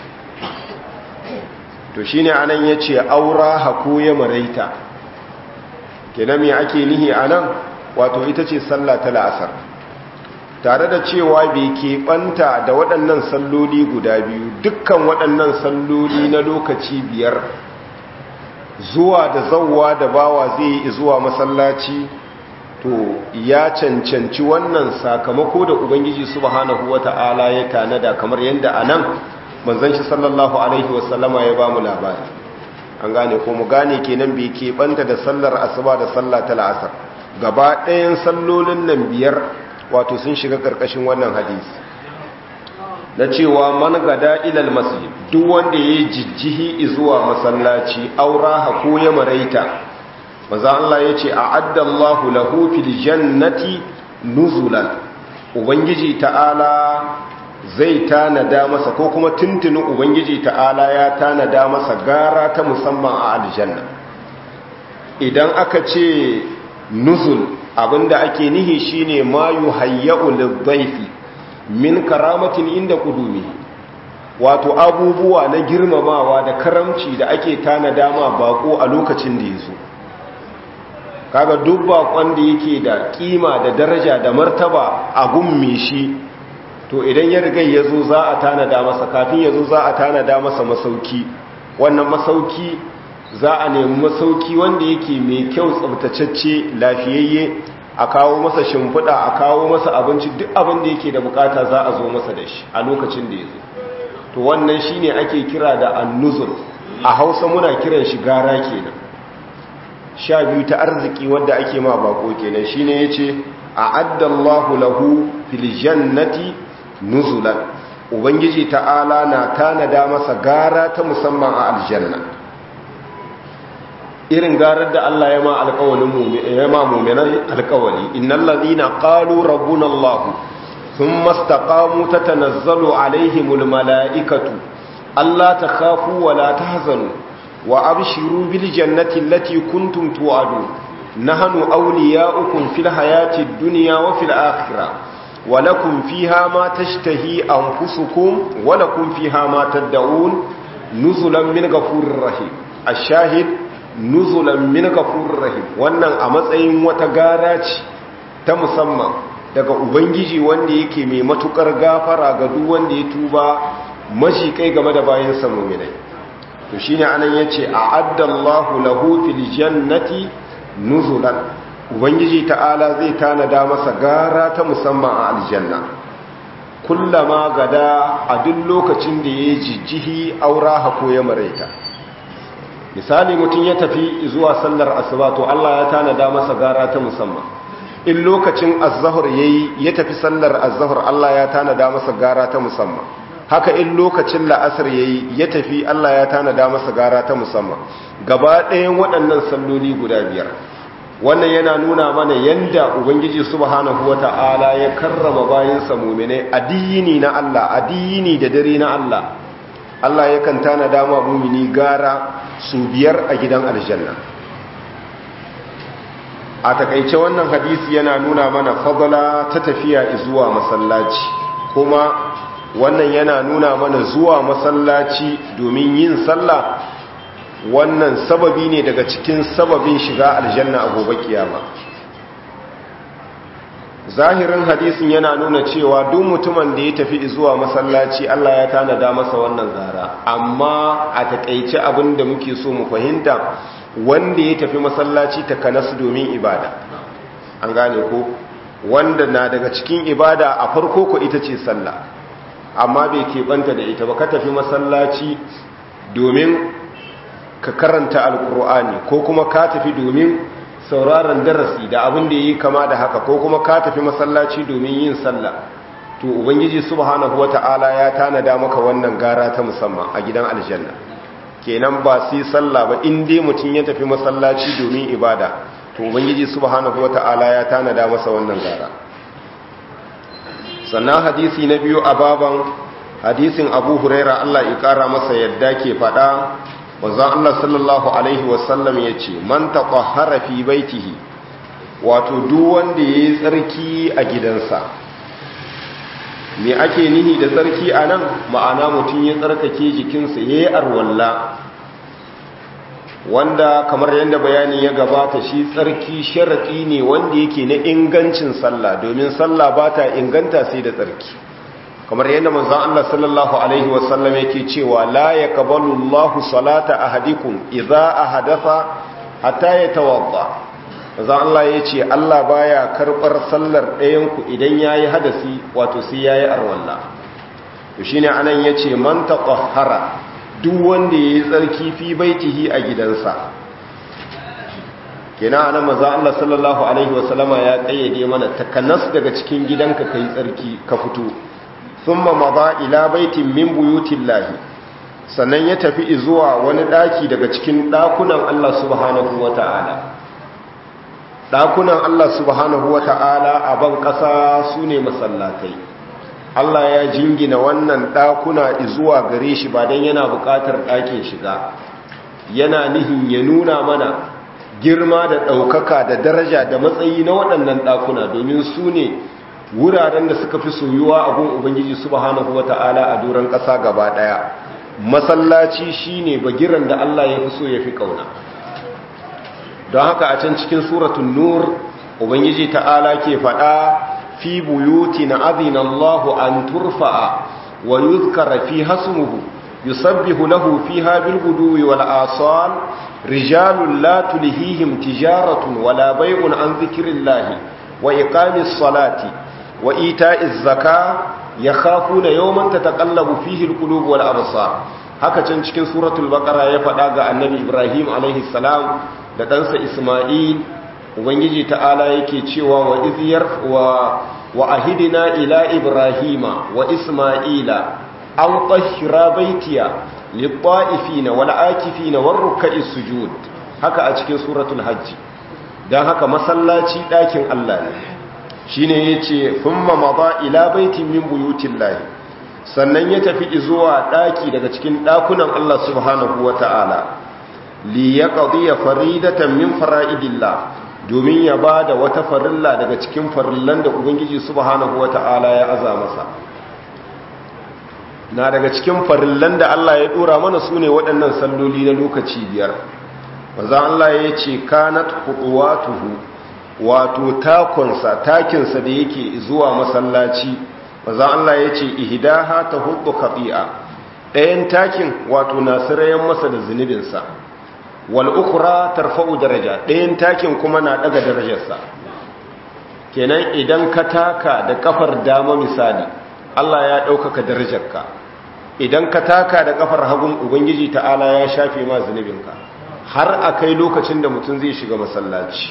to shine anan yace aura haku ya maraita kenan me ake nihi anan wato ita ce sallah ta la'asar tare da cewa bai keɓanta da waɗannan salloli guda biyu dukkan waɗannan salloli na lokaci biyar zuwa da zauwa da bawa zai yi zuwa masallaci to ya cancanci wannan sakamako da ubangiji subhanahu wata'ala ya tanada kamar yadda a nan manzon shi sallallahu alaihi wasallama ya ba mu labari an gane ko mu gane kenan bai keɓanta da sallar asuba da sallah ta la'asar gaba ɗayan sallolin nan biyar wato sun shiga ƙarƙashin wannan hadisi na cewa man gada ilal masjid duk wanda ya jijjihi zuwa masallaci aura ko ya maraita maza Allah ya ce a'adda Allahu lahu fil jannati nuzulan ubangiji ta'ala zai tanada masa ko kuma tuntuni ubangiji ta'ala ya tanada masa gara ta musamman a aljanna idan aka ce nuzul abinda ake nihi shine ma yuhayyau lidhaifi min karamatin inda kudumi wato abubuwa na girmamawa da karamci da ake tanada ma bako a lokacin da yazo kaga duk bakon da yake da kima da daraja da martaba a gumme shi to idan ya riga yazo za a tanada masa kafin yazo za a tanada masa masauki wannan masauki za a nemi masauki wanda yake mai kyau tsabtacecce lafiyayye a kawo masa shimfiɗa a kawo masa abinci duk abin da yake da bukata za a zo masa da shi a lokacin da ya zo to wannan shine ake kira da annuzul a hausa muna kiran shi gara kenan sha biyu ta arziki wadda ake ma bako kenan shine yace a'addallahu lahu fil jannati nuzulan ubangiji ta'ala na tanada masa gara ta musamman a aljanna irin garar da Allah ya ma alƙawalin ya ma mu'minai alƙawali innal ladina qalu rabbuna Allah thumma istaqamu tatanazzalu alaihimul malaikatu alla takhafu wa la tahzanu wa abshiru bil jannati allati kuntum tu'adun nahnu awliya'ukum fil hayati dunya wa fil akhirah wa lakum fiha ma tashtahi anfusukum wa lakum fiha ma tad'un nuzulan min ghafurir rahim ash-shahid nuzulan min ghafurir rahim wannan a matsayin wata gara ce ta musamman daga ubangiji wanda yake mai matukar gafara ga duk wanda ya tuba mashi kai game da bayan sa mu'minai to shine anan yace a'addallahu lahu fil jannati nuzulan ubangiji ta'ala zai tanada masa gara ta musamman a aljanna kullama gada a duk lokacin da ya jijjihi aura hako ya maraita misali mutum ya tafi zuwa sallar asuba to Allah ya tanada masa gara ta musamman in lokacin az-zuhr yayi ya tafi sallar az-zuhr Allah ya tanada masa gara ta musamman haka in lokacin la'asar yayi ya tafi Allah ya tanada masa gara ta musamman gaba ɗayan waɗannan salloli guda biyar wannan yana nuna mana yanda ubangiji subhanahu wata'ala ya karrama bayinsa mu'minai addini na Allah addini da dare na Allah Allah yakan tanada ma mu'mini gara su biyar a gidan aljanna a takaice wannan hadisi yana nuna mana fadala ta tafiya zuwa masallaci kuma wannan yana nuna mana zuwa masallaci domin yin sallah wannan sababi ne daga cikin sababin shiga aljanna a gobe kiyama zahirin hadisin yana nuna cewa duk mutumin da ya tafi zuwa masallaci Allah ya tanada masa wannan gara amma a takaice abin da muke so mu fahimta wanda ya tafi masallaci ta kanasu domin ibada an gane ko wanda na daga cikin ibada a farko ko ita ce sallah amma bai keɓanta da ita ba ka tafi masallaci domin ka karanta alkur'ani ko kuma ka tafi domin sauraron darasi da abin da yi kama da haka ko kuma ka tafi masallaci domin yin sallah to ubangiji subhanahu wata'ala ya tanada maka wannan gara ta musamman a gidan aljanna kenan ba sai sallah ba in dai mutum ya tafi masallaci domin ibada to ubangiji subhanahu wata'ala ya tanada masa wannan gara sannan hadisi na biyu a baban hadisin abu huraira Allah ya kara masa yadda ke faɗa wanzan Allah sallallahu Alaihi wasallam ya ce man taɓa fi baitihi wato duk wanda ya yi tsarki a gidansa me ake nihi da tsarki a nan ma'ana mutum ya tsarkake jikinsa ya yi arwalla wanda kamar yadda bayani ya gabata shi tsarki sharaɗi ne wanda yake na ingancin sallah domin sallah ba ta inganta sai da tsarki kamar yadda manzon Allah sallallahu alaihi wasallam yake cewa la yaqbalu Allahu salata ahadikum idza ahadatha hatta yatawadda manzon Allah yace Allah baya karbar sallar ɗayan ku idan yayi hadasi wato sai yayi arwalla to shine anan yace man taqahhara duk wanda yayi tsarki fi baitihi a gidansa kenan anan manzon Allah sallallahu alaihi wasallama ya kayyade mana takanas daga cikin gidanka kai tsarki ka fito thumma maza ila baitin min buyutillahi sannan ya tafi zuwa wani daki daga cikin dakunan Allah subhanahu wata'ala dakunan Allah subhanahu wata'ala a ban kasa sune masallatai Allah ya jingina wannan ɗakuna zuwa gare shi ba don yana buƙatar ɗakin shiga yana nihin ya nuna mana girma da ɗaukaka da daraja da matsayi na waɗannan ɗakuna domin su ne wuraren da suka fi soyuwa a gun ubangiji subhanahu wata'ala a doron ƙasa gaba ɗaya masallaci shine bagiran da Allah ya fi so ya fi ƙauna don haka a can cikin suratun nur ubangiji ta'ala ke faɗa fi buyuti na azina Allahu an turfa'a wa yuzkara fi hasmuhu yusabbihu lahu fiha bil guduwi wal asal rijalun la tulhihim tijaratun wala bay'un an zikrillahi wa iqamis salati wa ita'iz zaka yakhafuna yawman tataqallabu fihi al qulub wal absar haka can cikin suratul baqara ya faɗa ga annabi ibrahim alaihi salam da ɗansa isma'il ubangiji ta'ala yake cewa wa iziyar wa wa ahidina ila ibrahima wa isma'ila an tahira baitiya lit-ta'ifina wal-akifina war-ruk'i sujud haka a cikin suratul hajj dan haka masallaci ɗakin Allah ne shine yace thumma mada ila baitin min buyutillahi sannan ya tafi zuwa ɗaki daga cikin ɗakunan Allah subhanahu wata'ala li yaqdiya faridatan min fara'idillah domin ya ba da wata farilla daga cikin farillan da ubangiji subhanahu wata'ala ya aza masa na daga cikin farillan da Allah ya dora mana su ne waɗannan salloli na lokaci biyar wanzan Allah ya ce kanat huduwatuhu wato takonsa takinsa da yake zuwa masallaci wanzan Allah ya ce ihdaha ta hudu khati'a ɗayan takin wato nasirayen masa da zunubinsa wal'ukura tarfa'u daraja ɗayan takin kuma na ɗaga darajarsa kenan idan ka taka da kafar dama misali Allah ya ɗaukaka darajarka idan ka taka da kafar hagun ubangiji ta'ala ya shafe ma zunubinka har a kai lokacin da mutum zai shiga masallaci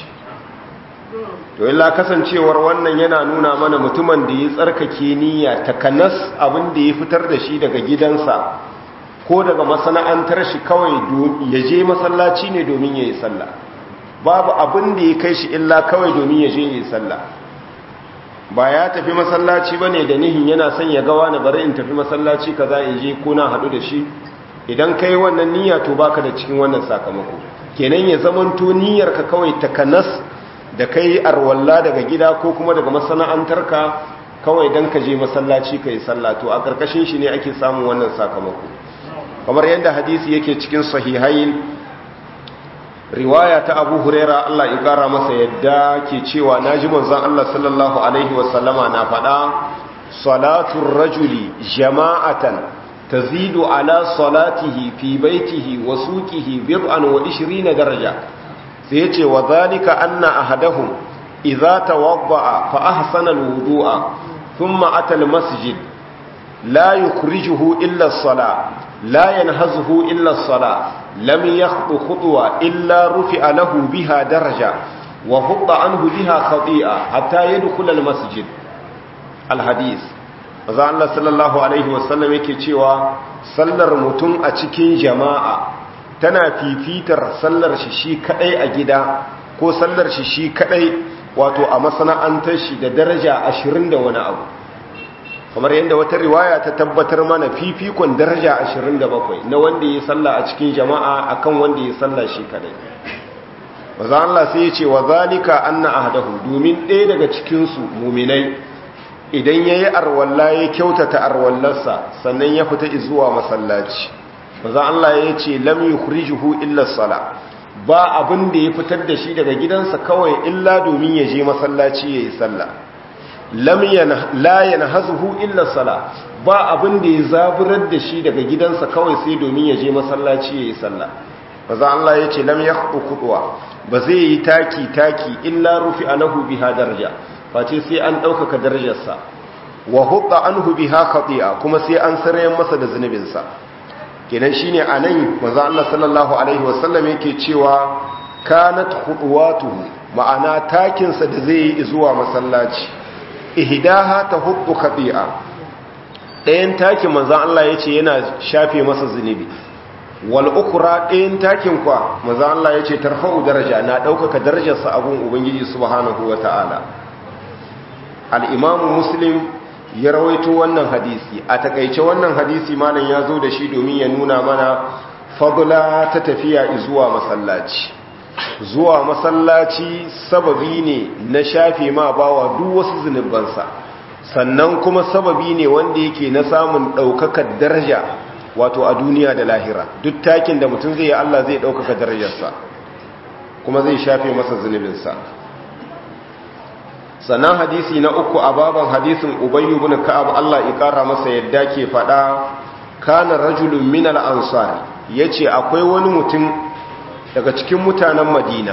to illa kasancewar wannan yana nuna mana mutumin da ya tsarkake niyya takanas abin da ya fitar da shi daga gidansa ko daga masana'antar shi kawai ya je masallaci ne domin ya yi sallah babu abin da ya kai shi illa kawai domin ya je ya yi sallah ba ya tafi masallaci ba ne da nihin yana son ya gawa na bari in tafi masallaci ka za in je ko na haɗu da shi idan ka yi wannan niyya to baka da cikin wannan sakamako kenan ya zamanto niyyarka kawai takanas da kai arwalla daga gida ko kuma daga masana'antarka kawai don ka je masallaci ka yi sallah to a ƙarƙashin shi ne ake samun wannan sakamako kamar yadda hadisi yake cikin sahihain riwaya ta abu huraira Allah ya kara masa yadda ke cewa na ji manzon Allah sallallahu alaihi wasallama na faɗa salatun rajuli jama'atan tazidu ala salatihi fi baitihi wa suqihi bid'an wa 20 daraja sai yace wa zalika anna ahadahum idza tawadda'a fa ahsana alwudu'a thumma ata almasjid la yukhrijuhu illa as-salah لا ينهزه إلا الصلاة لم يخطو خطوة إلا رفع له بها درجة وهط عنه بها خطيئة حتى يدخل المسجد الحديث maza Allah sallallahu Alaihi wasallam yake cewa sallar mutum a cikin jama'a tana fifitar sallar shi shi kadai a gida ko sallar shi shi kadai wato a masana'antar shi da daraja ashirin da wani abu kamar yadda wata riwaya ta tabbatar mana fifikon daraja 27 na wanda ya salla a cikin jama'a akan wanda ya salla shi kadai maza Allah sai ya ce wa zalika anna ahdahu domin ɗaya daga cikin su muminai idan yayi arwalla ya kyautata arwallarsa sannan ya fita zuwa masallaci maza Allah ya ce lam yukhrijuhu illa sala ba abin da ya fitar da shi daga gidansa kawai illa domin ya je masallaci yayi sallah lam la yanhazuhu illa sala ba abin da ya zaburar da shi daga gidansa kawai sai domin ya je masallaci yayi sallah maza Allah ya ce lam yakhdu qudwa ba zai yi taki taki illa rufi alahu biha daraja face sai an daukaka darajarsa wa hutta anhu biha khati'a kuma sai an sarayen masa da zunubinsa kenan shine anan maza Allah sallallahu alaihi wasallam yake cewa kanat khudwatuhu ma'ana takinsa da zai yi zuwa masallaci ihdaha tahuddu khati'a ɗayan takin manzan Allah ya ce yana shafe masa zunubi wal ukra ɗayan takin kwa manzan Allah ya ce tarfa'u daraja na ɗaukaka darajarsa abun ubangiji subhanahu wa ta'ala al'imamu muslim ya rawaito wannan hadisi a takaice wannan hadisi malam ya zo da shi domin ya nuna mana fadla ta tafiya zuwa masallaci zuwa masallaci sababi ne na shafe ma bawa duk wasu zunubansa sannan kuma sababi ne wanda yake na samun ɗaukakar daraja wato a duniya da lahira duk takin da mutum zai yi Allah zai ɗaukaka darajarsa kuma zai shafe masa zunubinsa sannan hadisi na uku a baban hadisin ubayyu bin ka'ab Allah ya kara masa yadda ke faɗa kana rajulun min al-ansar yace akwai wani mutum daga cikin mutanen Madina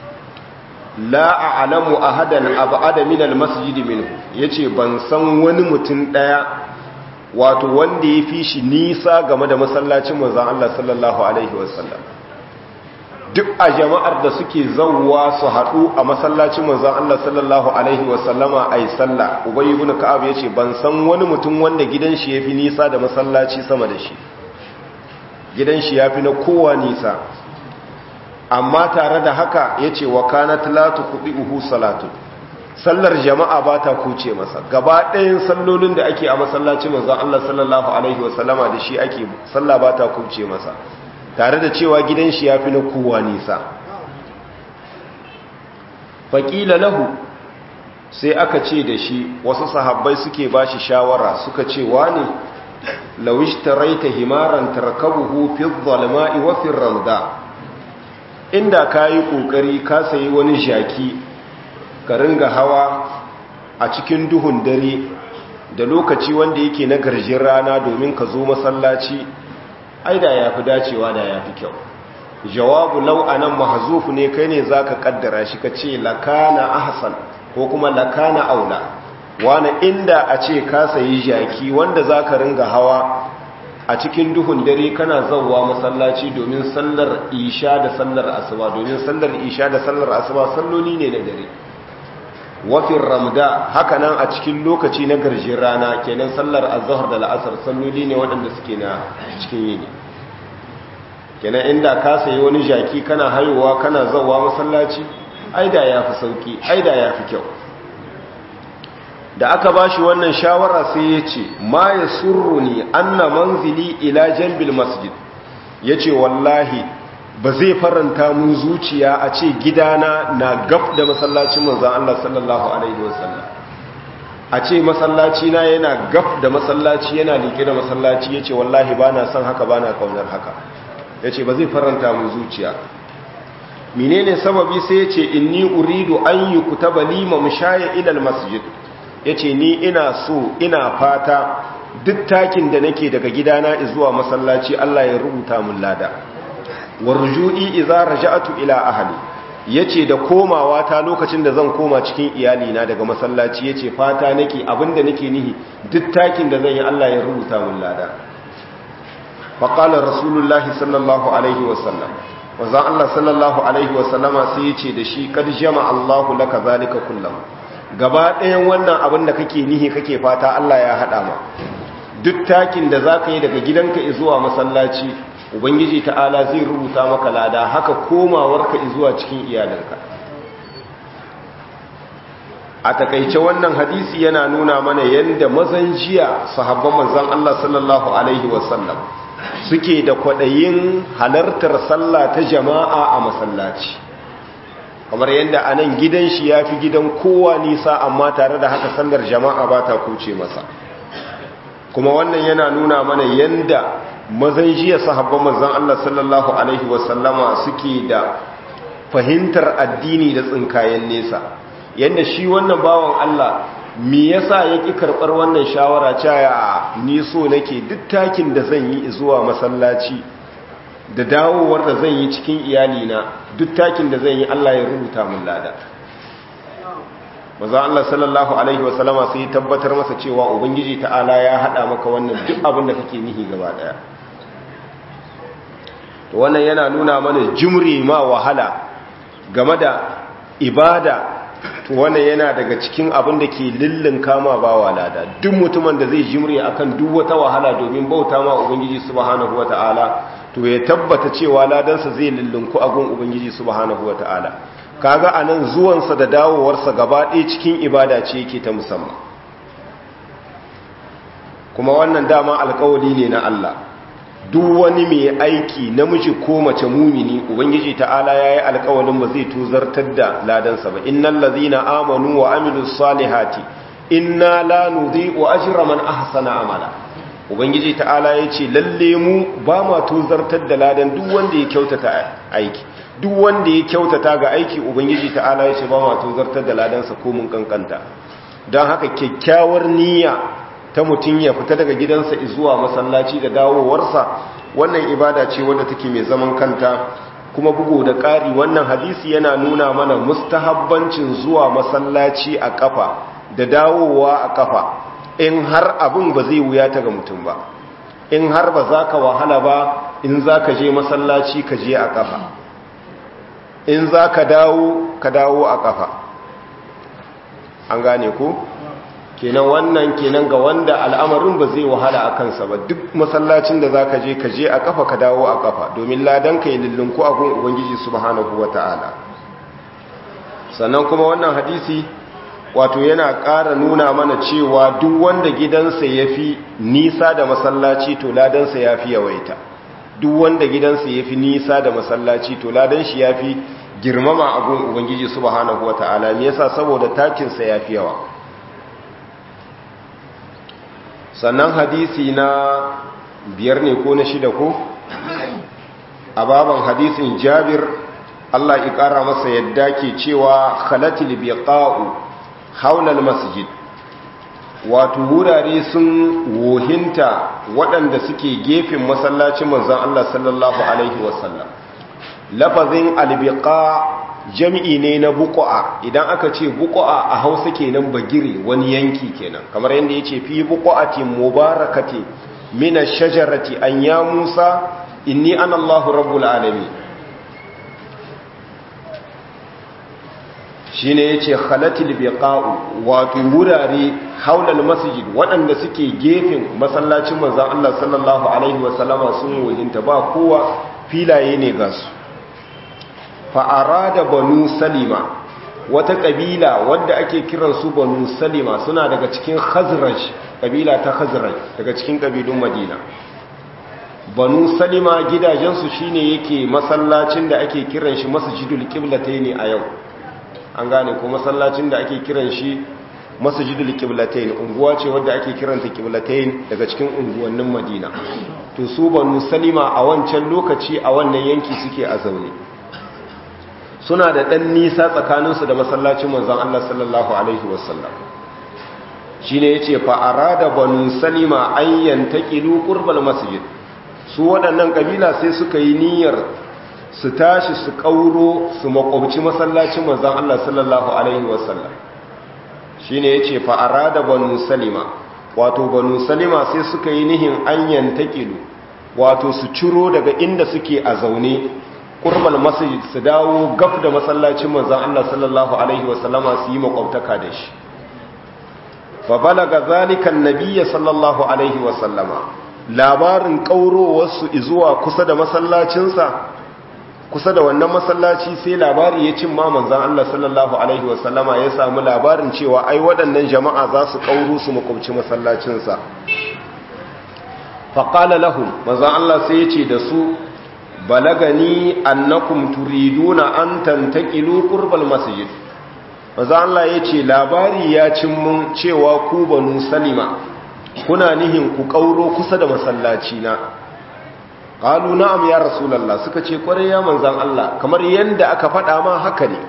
la a'lamu ahadan ab'ada min al-masjid minhu yace ban san wani mutum daya wato wanda ya fi shi nisa game da masallacin manzon Allah sallallahu alaihi wasallam duk a jama'ar da suke zauwa su haɗu a masallacin manzon Allah sallallahu alaihi wasallama ai sallah ubayy ibn ka'ab yace ban san wani mutum wanda gidan shi yafi nisa da masallaci sama da shi gidan shi yafi na kowa nisa amma tare da haka yace wa kanat la tuqihu salatu sallar jama'a ba ta kuce masa gaba ɗayan sallolin da ake a masallacin manzon Allah sallallahu alaihi wasallama da shi ake sallah ba ta kuce masa tare da cewa gidan shi ya fi na kowa nisa faƙila lahu sai aka ce da shi wasu sahabbai suke ba shi shawara suka ce ne lawish taraita himaran tarkabuhu fi zalma'i wa fi ramda inda ka yi ƙoƙari ka sayi wani jaki ka ringa hawa a cikin duhun dare da lokaci wanda yake na garjin rana domin ka zo masallaci ai da ya fi dacewa da ya fi kyau jawabu lau a nan mahazufu ne kai ne za ka kaddara shi ka ce lakana ahsan ko kuma lakana aula wani inda a ce ka sayi jaki wanda za ka ringa hawa a cikin duhun dare kana zauwa masallaci domin sallar isha da sallar asuba domin sallar isha da sallar asuba salloli ne na dare wafin ramda haka nan a cikin lokaci na garjin rana kenan sallar azhar da la'asar salloli ne waɗanda suke na cikin yini kenan inda ka sayi wani jaki kana haihuwa kana zawa masallaci aida ya fi sauki aida ya fi kyau da aka ba shi wannan shawara sai ya ce ma ya surru ni anna manzili ila jambil masjid ya ce wallahi ba zai faranta mun zuciya a ce gidana na gab da masallacin manzan Allah sallallahu Alaihi wasallam a ce masallaci na yana gab da masallaci yana liƙe da masallaci ya ce wallahi ba na son haka ba na kaunar haka ya ce ba zai faranta mun zuciya menene sababi sai ya ce inni uridu an yi kutaba lima mashaya ilal masjid ya ce ni ina so ina fata duk takin da nake daga gidana zuwa masallaci Allah ya rubuta mun lada warju'i idza raja'tu ila ahli yace da komawa ta lokacin da zan koma cikin iyali na daga masallaci yace fata nake abinda nake nihi duk takin da zan yi Allah ya rubuta mun lada fa qala rasulullahi sallallahu alaihi wasallam wazan Allah sallallahu alaihi wasallama sai yace da shi kad jama Allahu laka zalika kullam gaba ɗayan wannan abin da kake nihi kake fata Allah ya hada ma duk takin da zaka yi daga gidanka zuwa masallaci ubangiji ta'ala zai rubuta maka lada haka komawarka zuwa cikin iyalinka a takaice wannan hadisi yana nuna mana yadda mazan jiya sahabban manzon Allah sallallahu alaihi wasallam suke da kwadayin halartar sallah ta jama'a a masallaci kamar yadda a nan gidan shi ya fi gidan kowa nisa amma tare da haka sallar jama'a ba ta kuce masa kuma wannan yana nuna mana yadda mazan jiya sahabban manzan Allah sallallahu Alaihi wasallama suke da fahimtar addini da tsinkayen nesa yadda shi wannan bawan Allah me yasa ya ƙi karɓar wannan shawara caya ni so nake duk takin da zan yi zuwa masallaci da dawowar da zan yi cikin iyalina duk takin da zan yi Allah ya rubuta min lada maza Allah sallallahu Alaihi wasallama sai tabbatar masa cewa Ubangiji ta'ala ya haɗa maka wannan duk abin da kake nihi gaba ɗaya to wannan yana nuna mana jimri ma wahala game da ibada to wannan yana daga cikin abin da ke lillin kama ba walada duk mutumin da zai jimri akan duk wata wahala domin bauta ma ubangiji subhanahu wataala to ya tabbata cewa ladansa zai lillinku a gun ubangiji subhanahu wataala kaga anan zuwansa da dawowarsa gaba ɗaya cikin ibada ce yake ta musamman kuma wannan dama alkawali ne na Allah duk wani mai aiki namiji ko mace mumini ubangiji ta'ala yayi alkawalin ba zai tuzartar da ladansa ba innal ladzina amanu wa amilus salihati inna la nudhi'u ajra man ahsana amala ubangiji ta'ala yace lalle mu ba ma tuzartar da ladan duk wanda ya kyautata aiki duk wanda ya kyautata ga aiki ubangiji ta'ala yace ba ma tuzartar da ladansa ko mun kankanta don haka kyakkyawar niyya ta mutum ya fita daga gidansa zuwa masallaci da dawowarsa wannan ibada ce wadda take mai zaman kanta kuma bugu da ƙari wannan hadisi yana nuna mana mustahabbancin zuwa masallaci a kafa da dawowa a kafa in har abin ba zai wuya ta ga mutum ba in har ba za ka wahala ba in za ka je masallaci ka je a kafa in za ka dawo ka dawo a kafa an gane ku kenan wannan kenan ga wanda al'amarin ba zai wahala a kansa ba duk masallacin da za ka je ka je a kafa ka dawo a kafa domin ladan ka yi lullunku a gun ubangiji subhanahu wa ta'ala sannan kuma wannan hadisi wato yana ƙara nuna mana cewa duk wanda gidansa ya fi nisa da masallaci to ladansa ya fi yawaita duk wanda gidansa ya fi nisa da masallaci to ladan shi ya fi girmama a gun ubangiji subhanahu wa ta'ala me yasa saboda takinsa ya fi yawa sannan hadisi na biyar ne ko na shida ko a baban hadisin jabir Allah ya ƙara masa yadda ke cewa khalatil biqa'u haulal masjid wato wurare sun wohinta waɗanda suke gefen masallacin manzon Allah sallallahu alaihi wasallam lafazin albiqa jami'i ne na buƙa'a idan aka ce buƙa'a a hausa kenan bagire wani yanki kenan kamar yadda ya ce fi buƙa'ati mubarakati mina shajarati an ya musa inni an allahu rabbul alami shi ne ya ce halatil biqa'u wato wurare haulal masjid waɗanda suke gefen masallacin manzan allah sallallahu alaihi wasallama sun wahinta ba kowa filaye ne ga su fa'ara da banu salima wata ƙabila wadda ake kiransu banu salima suna daga cikin khazraj ƙabila ta khazraj daga cikin ƙabilun madina banu salima gidajensu shine yake masallacin da ake kiran shi masjidul qiblatayn a yau an gane ko masallacin da ake kiran shi masjidul qiblatayn unguwa ce wadda ake kiranta qiblatayn daga cikin unguwannin madina to su banu salima a wancan lokaci a wannan yanki suke a zaune suna da ɗan nisa tsakaninsu da masallacin manzan Allah sallallahu Alaihi wasallam shi ne ya ce fa'ara da banu salima ayyan ta ƙilu ƙurbal masjid su waɗannan ƙabila sai suka yi niyyar su tashi su ƙauro su makwabci masallacin manzan Allah sallallahu Alaihi wasallam shi ne ya ce fa'ara da banu salima wato banu salima sai suka yi nihin ayyan ta ƙilu wato su ciro daga inda suke a zaune ƙurbal masjid su dawo gaf da masallacin manzan Allah sallallahu Alaihi wasallama su yi makwabtaka da shi fa balaga zalikan nabiya sallallahu Alaihi wasallama labarin ƙaurowarsu zuwa kusa da masallacinsa kusa da wannan masallaci sai labari ya cin ma manzan Allah sallallahu Alaihi wasallama ya samu labarin cewa ai waɗannan jama'a za su ƙauro su makwabci masallacinsa faƙala lahu manzan Allah sai ya ce da su balagani annakum turiduna an tantaqilu qurbal masjid maza Allah yace labari ya cin mun cewa ku banu salima kuna nihin ku kauro kusa da masallaci na qalu na'am ya rasulullah suka ce kware ya manzan Allah kamar yanda aka faɗa ma haka ne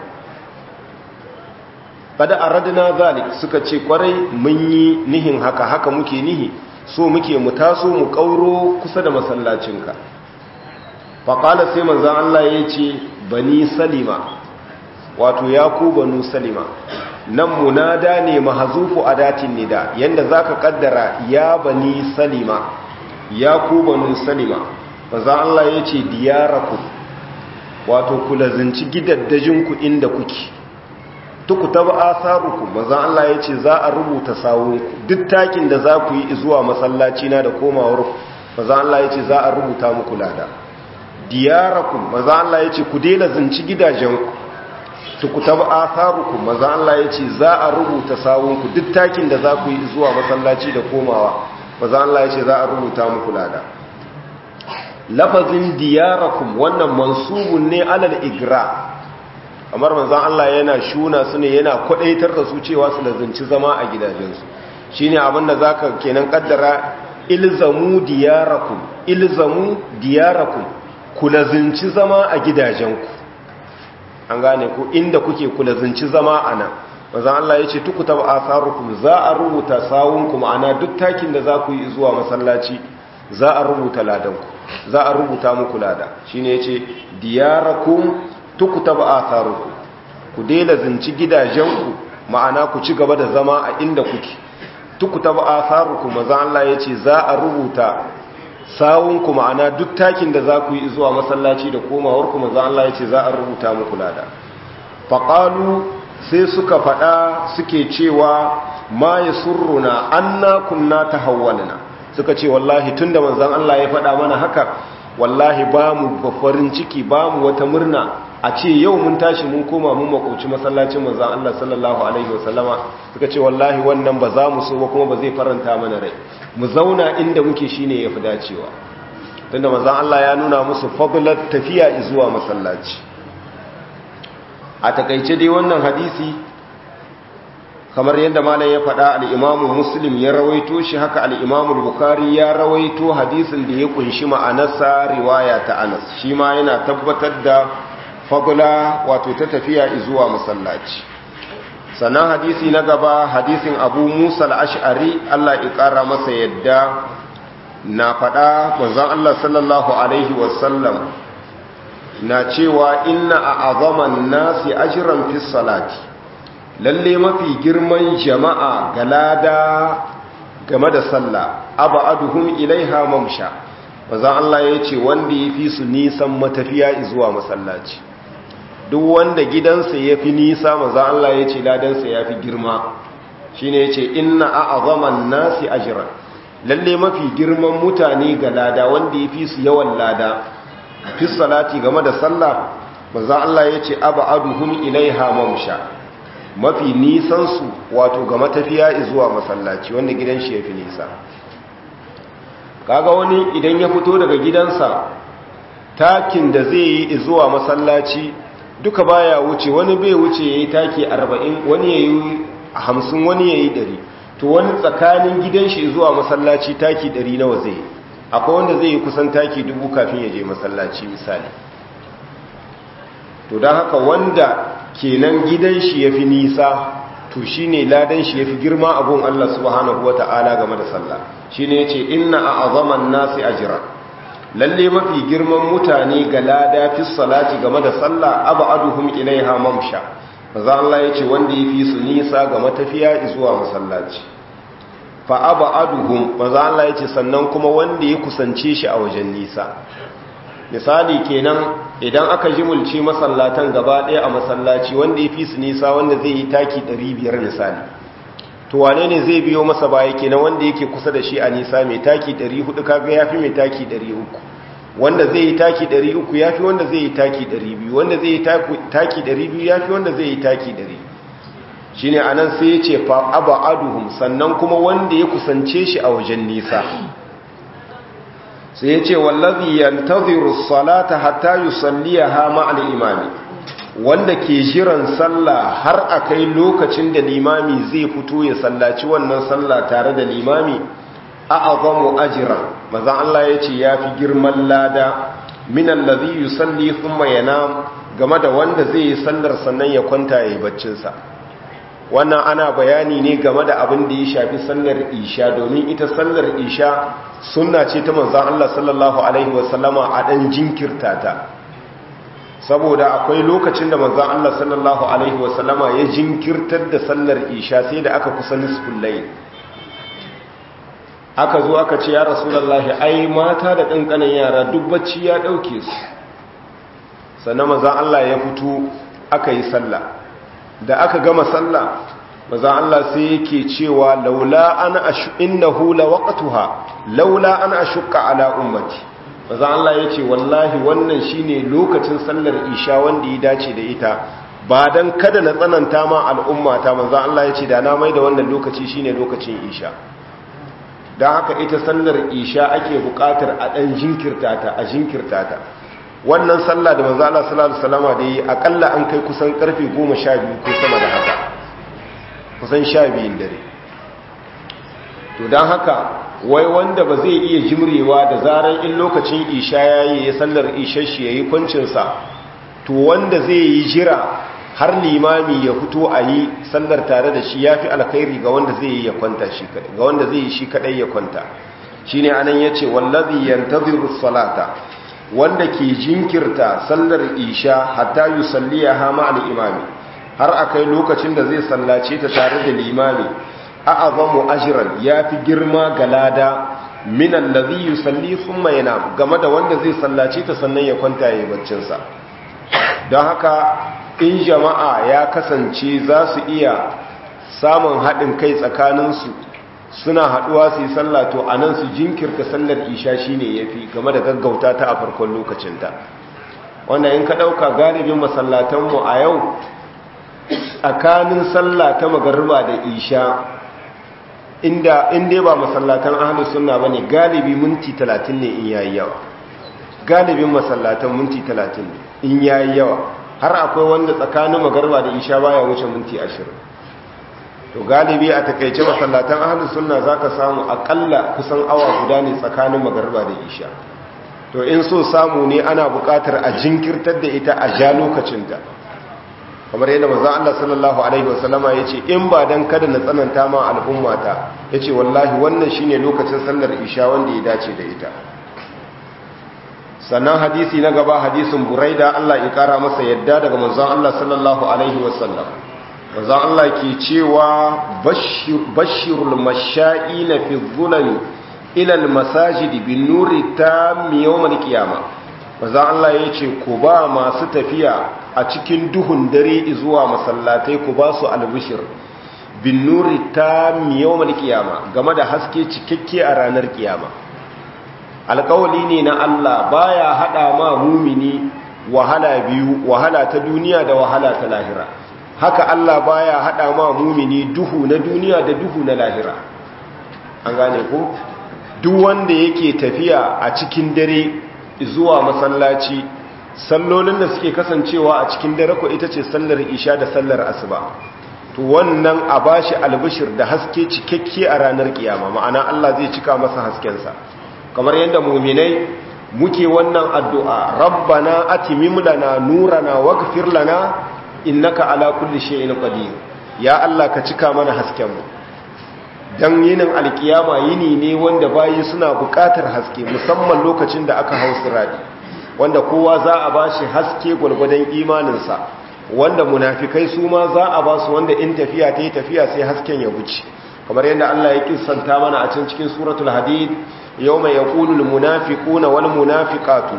kada aradna zalik suka ce kware mun yi nihin haka haka muke nihi so muke mu taso mu kauro kusa da masallacinka faƙala sai manzan Allah ya ce bani salima wato ya ku banu salima nan munada ne mahazufu a datin nida yadda za ka ƙaddara ya bani salima ya ku banu salima manzan Allah ya ce diyaraku wato ku lazinci gidaddajinku inda kuke tuku taba asaruku manzan Allah ya ce za a rubuta sawunku duk takin da za ku yi zuwa masallaci na da komawar manzan Allah ya ce za a rubuta muku lada diyarakum maza Allah ya ce ku daina zinci gidajenku tukutaba atharukum maza Allah ya ce za a rubuta sawunku duk takin da za ku yi zuwa masallaci da komawa manzon Allah ya ce za a rubuta muku lada lafazin diyarakum wannan mansubun ne alal igra kamar manzon Allah yana shuna su ne yana kwadaitar da su cewa su lazunci zama a gidajensu shine abin da zaka kenan kaddara ilzamu diyarakum ilzamu diyarakum ku lazunci zama a gidajenku an gane ku inda kuke ku lazunci zama a nan manzon Allah ya ce tukuta ba asarukum za a rubuta sawunku ma'ana duk takin da za ku yi zuwa masallaci za a rubuta ladanku za a rubuta muku lada shine yace diyarakum tukutaba atharukum ku daina zinci gidajenku ma'ana ku ci gaba da zama a inda kuke tukutaba atharukum maza Allah yace za a rubuta sawunku ma'ana duk takin da za ku yi zuwa masallaci da komawar ku maza Allah yace za a rubuta muku lada faqalu sai suka fada suke cewa ma yasurruna anna kunna tahawwalna suka ce wallahi tunda manzon Allah ya faɗa mana haka wallahi ba mu farin ciki ba mu wata murna a ce yau mun tashi mun koma mun makauci masallacin manzon Allah sallallahu alaihi wasallama suka ce wallahi wannan ba za mu so ba kuma ba zai faranta mana rai mu zauna inda muke shine yafi dacewa tunda manzon Allah ya nuna musu fadlat tafiya zuwa masallaci a takaice dai wannan hadisi kamar yadda malam ya faɗa al'imamu muslim ya rawaito shi haka al'imamu bukari ya rawaito hadisin da ya kunshi ma'anarsa riwaya ta anas shi ma yana tabbatar da fagula wato ta tafiya zuwa masallaci sannan hadisi na gaba hadisin abu musa al'ash'ari allah ƙara masa yadda na faɗa manzan allah sallallahu alaihi wasallam na cewa inna a azaman nasi ajiran fi salati lalle mafi girman jama'a ga lada game da sallah abaduhum ilaiha mamsha bazan Allah ya ce wanda ya fi su nisan matafiya zuwa masallaci duk wanda gidansa ya fi nisa mazan Allah ya ce ladansa ya fi girma shi ne ya ce inna a azaman nasi ajiran lalle mafi girman mutane ga lada wanda ya fi su yawan lada fi salati game da sallah mazan Allah ya ce abaduhum ilaiha mamsha mafi nisansu wato ga matafiya zuwa masallaci wanda gidan shi ya fi nisa kaga wani idan ya fito daga gidansa takin da zai yi zuwa masallaci duka baya wuce wani bai wuce ya yi taki arba'in wani ya yi hamsin wani ya yi ɗari to wani tsakanin gidan shi zuwa masallaci taki ɗari nawa zai yi akwai wanda zai yi kusan taki dubu kafin ya je masallaci misali to don haka wanda kenan gidan shi ya fi nisa to shi ne ladan shi ya fi girma abun Allah subhanahu wa ta'ala game da sallah shi ne ya ce inna a azaman nasi ajira lalle mafi girman mutane ga lada fi salati game da sallah abu aduhum ilaiha mamsha maza Allah ya ce wanda ya fi su nisa ga matafiya zuwa masallaci fa abu aduhum maza Allah ya ce sannan kuma wanda ya kusance shi a wajen nisa misali kenan idan aka jimulci masallatan gaba ɗaya a masallaci wanda ya fi su nisa wanda zai yi taki 500 misali to wane ne zai biyo masa baya kenan wanda yake kusa da shi a nisa mai taki 400 kaga yafi mai taki 300 wanda zai yi taki 300 yafi wanda zai yi taki 200 wanda zai yi taki 200 yafi wanda zai yi taki 100 shine anan sai ya ce fa abaduhum sannan kuma wanda ya kusance shi a wajen nisa sai ya ce wallazi yantaziru salata hatta yusalliha ma'al imami wanda ke jiran sallah har akai lokacin da limami zai fito ya sallaci wannan sallah tare da limami a'azamu ajra manzon Allah yace yafi girman lada min allazi yusalli thumma yanam game da wanda zai yi sallar sannan ya kwanta yayi baccin sa wannan ana bayani ne game da abin da ya shafi sallar isha domin ita sallar isha sunna ce ta manzan Allah sallallahu Alaihi wasallama a ɗan jinkirta ta saboda akwai lokacin da manzan Allah sallallahu Alaihi wasallama ya jinkirtar da sallar isha sai da aka kusa nisfin layi aka zo aka ce ya rasulallahi ai mata da ƙanƙanan yara duk bacci ya ɗauke su sannan manzan Allah ya fito aka yi sallah da aka gama sallah maza Allah sai yake cewa laula ana ashu innahu lawaqtuha laula ana ashqa ala ummati maza Allah yace wallahi wannan shine lokacin sallar isha wanda ya dace da ita ba dan kada na tsananta ma al'umma ta maza Allah yace da na mai da wannan lokaci shine lokacin isha don haka ita sallar isha ake buƙatar a ɗan jinkirta ta a jinkirta ta wannan sallah da manzo Allah sallallahu alaihi wasallam da yi akalla an kai kusan karfe 12 ko sama da haka kusan 12 dare to dan haka wai wanda ba zai iya jimrewa da zaran in lokacin isha yayi ya sallar isha shi yayi kwancin sa to wanda zai yi jira har limami ya fito a yi sallar tare da shi yafi alkhairi ga wanda zai yi ya kwanta shi kadai ga wanda zai yi shi kadai ya kwanta shine anan yace wallazi yantaziru salata wanda ke jinkirta sallar isha hatta yi salliya hama al'imami har a kai lokacin da zai sallace ta tare da limami a azamu ajiran ya fi girma ga lada minan da zai yi salli sun mayana game da wanda zai sallace ta sannan ya kwanta ya yi baccinsa don haka in jama'a ya kasance za su iya samun haɗin kai tsakaninsu suna haduwa su yi sallah to a nan su jinkirta sallar isha shi ne ya fi game da gaggauta ta a farkon lokacinta wanda in ka ɗauka galibin masallatanmu a yau tsakanin sallah ta magarba da isha inda inda ba masallatan ahalus sunna ba ne galibi minti talatin ne in yayi yawa galibin masallatan minti talatin ne in yayi yawa har akwai wanda tsakanin magarba da isha baya wuce minti ashirin to galibi a takaice masallatan ahlus sunna zaka samu akalla kusan awa guda ne tsakanin magarba da isha to in so samu ne ana buƙatar a jinkirtar da ita a ja lokacinta kamar yadda manzon Allah sallallahu alaihi wasallama yace in ba dan kada na tsananta ma al'ummata yace wallahi wannan shine lokacin sallar isha wanda ya dace da ita sannan hadisi na gaba hadisin buraida Allah ya kara masa yadda daga manzon Allah sallallahu alaihi wasallam manzo Allah ke cewa bashirul masha'ina fi dhulami ila almasajid bin nuri tam yawm alqiyama manzo Allah yace ku ba masu tafiya a cikin duhun dare zuwa masallatai ku ba su albishir bin nuri tam yawm alqiyama game da haske cikakke a ranar kiyama alƙawali ne na Allah baya hada ma mumini wahala biyu wahala ta duniya da wahala ta lahira haka Allah baya hada ma mumini duhu na duniya da duhu na lahira an gane ko duk wanda yake tafiya a cikin dare zuwa masallaci sallolin da suke kasancewa a cikin dare ko ita ce sallar isha da sallar asuba to wannan a bashi albishir da haske cikakke a ranar kiyama ma'ana Allah zai cika masa haskensa kamar yadda muminai muke wannan addu'a rabbana atimim lana nurana waghfir lana innaka ala kulli shay'in qadir ya Allah ka cika mana hasken mu dan yinin alkiyama yini ne wanda bayi suna buƙatar haske musamman lokacin da aka hau sirati wanda kowa za a bashi haske gwargwadon imaninsa wanda munafikai su ma za a ba su wanda in tafiya ta yi tafiya sai hasken ya wuce kamar yadda Allah ya kissanta mana a can cikin suratul hadid yawma yaqulu al munafiquna wal munafiqatu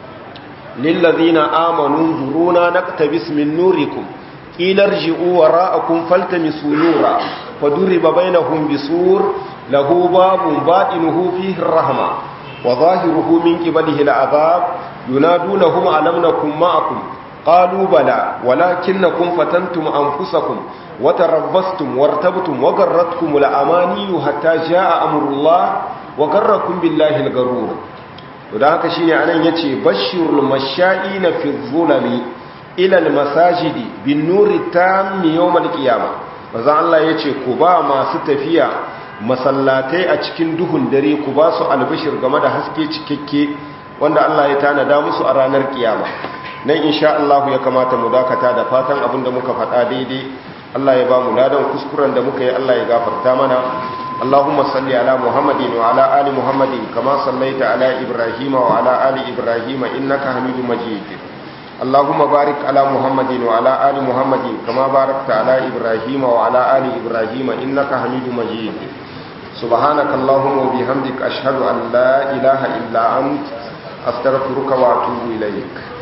للذين آمنوا انظرونا نقتبس من نوركم قيل ارجعوا وراءكم فالتمسوا نورا فضرب بينهم بسور له باب باطنه فيه الرحمة وظاهره من قبله العذاب ينادونهم ألم نكن معكم قالوا بلى ولكنكم فتنتم أنفسكم وتربصتم وارتبتم وغرتكم الأماني حتى جاء أمر الله وغركم بالله الغرور da haka shine anan yace bashirul masha'ina fi dhulami ila almasajidi bin nuri tam yawm alqiyama manzo Allah yace ku ba masu tafiya masallatai a cikin duhun dare ku ba su albishir game da haske cikakke wanda Allah ya tanada musu a ranar kiyama nan insha Allah ya kamata mu dakata da fatan abinda muka faɗa daidai Allah ya ba mu ladan kuskuren da muka yi Allah ya gafarta mana اللهم صل على محمد وعلى آل محمد كما صليت على إبراهيم وعلى آل إبراهيم إنك حميد مجيد اللهم بارك على محمد وعلى آل محمد كما باركت على إبراهيم وعلى آل إبراهيم إنك حميد مجيد سبحانك اللهم وبحمدك أشهد أن لا إله إلا أنت أستغفرك وأتوب إليك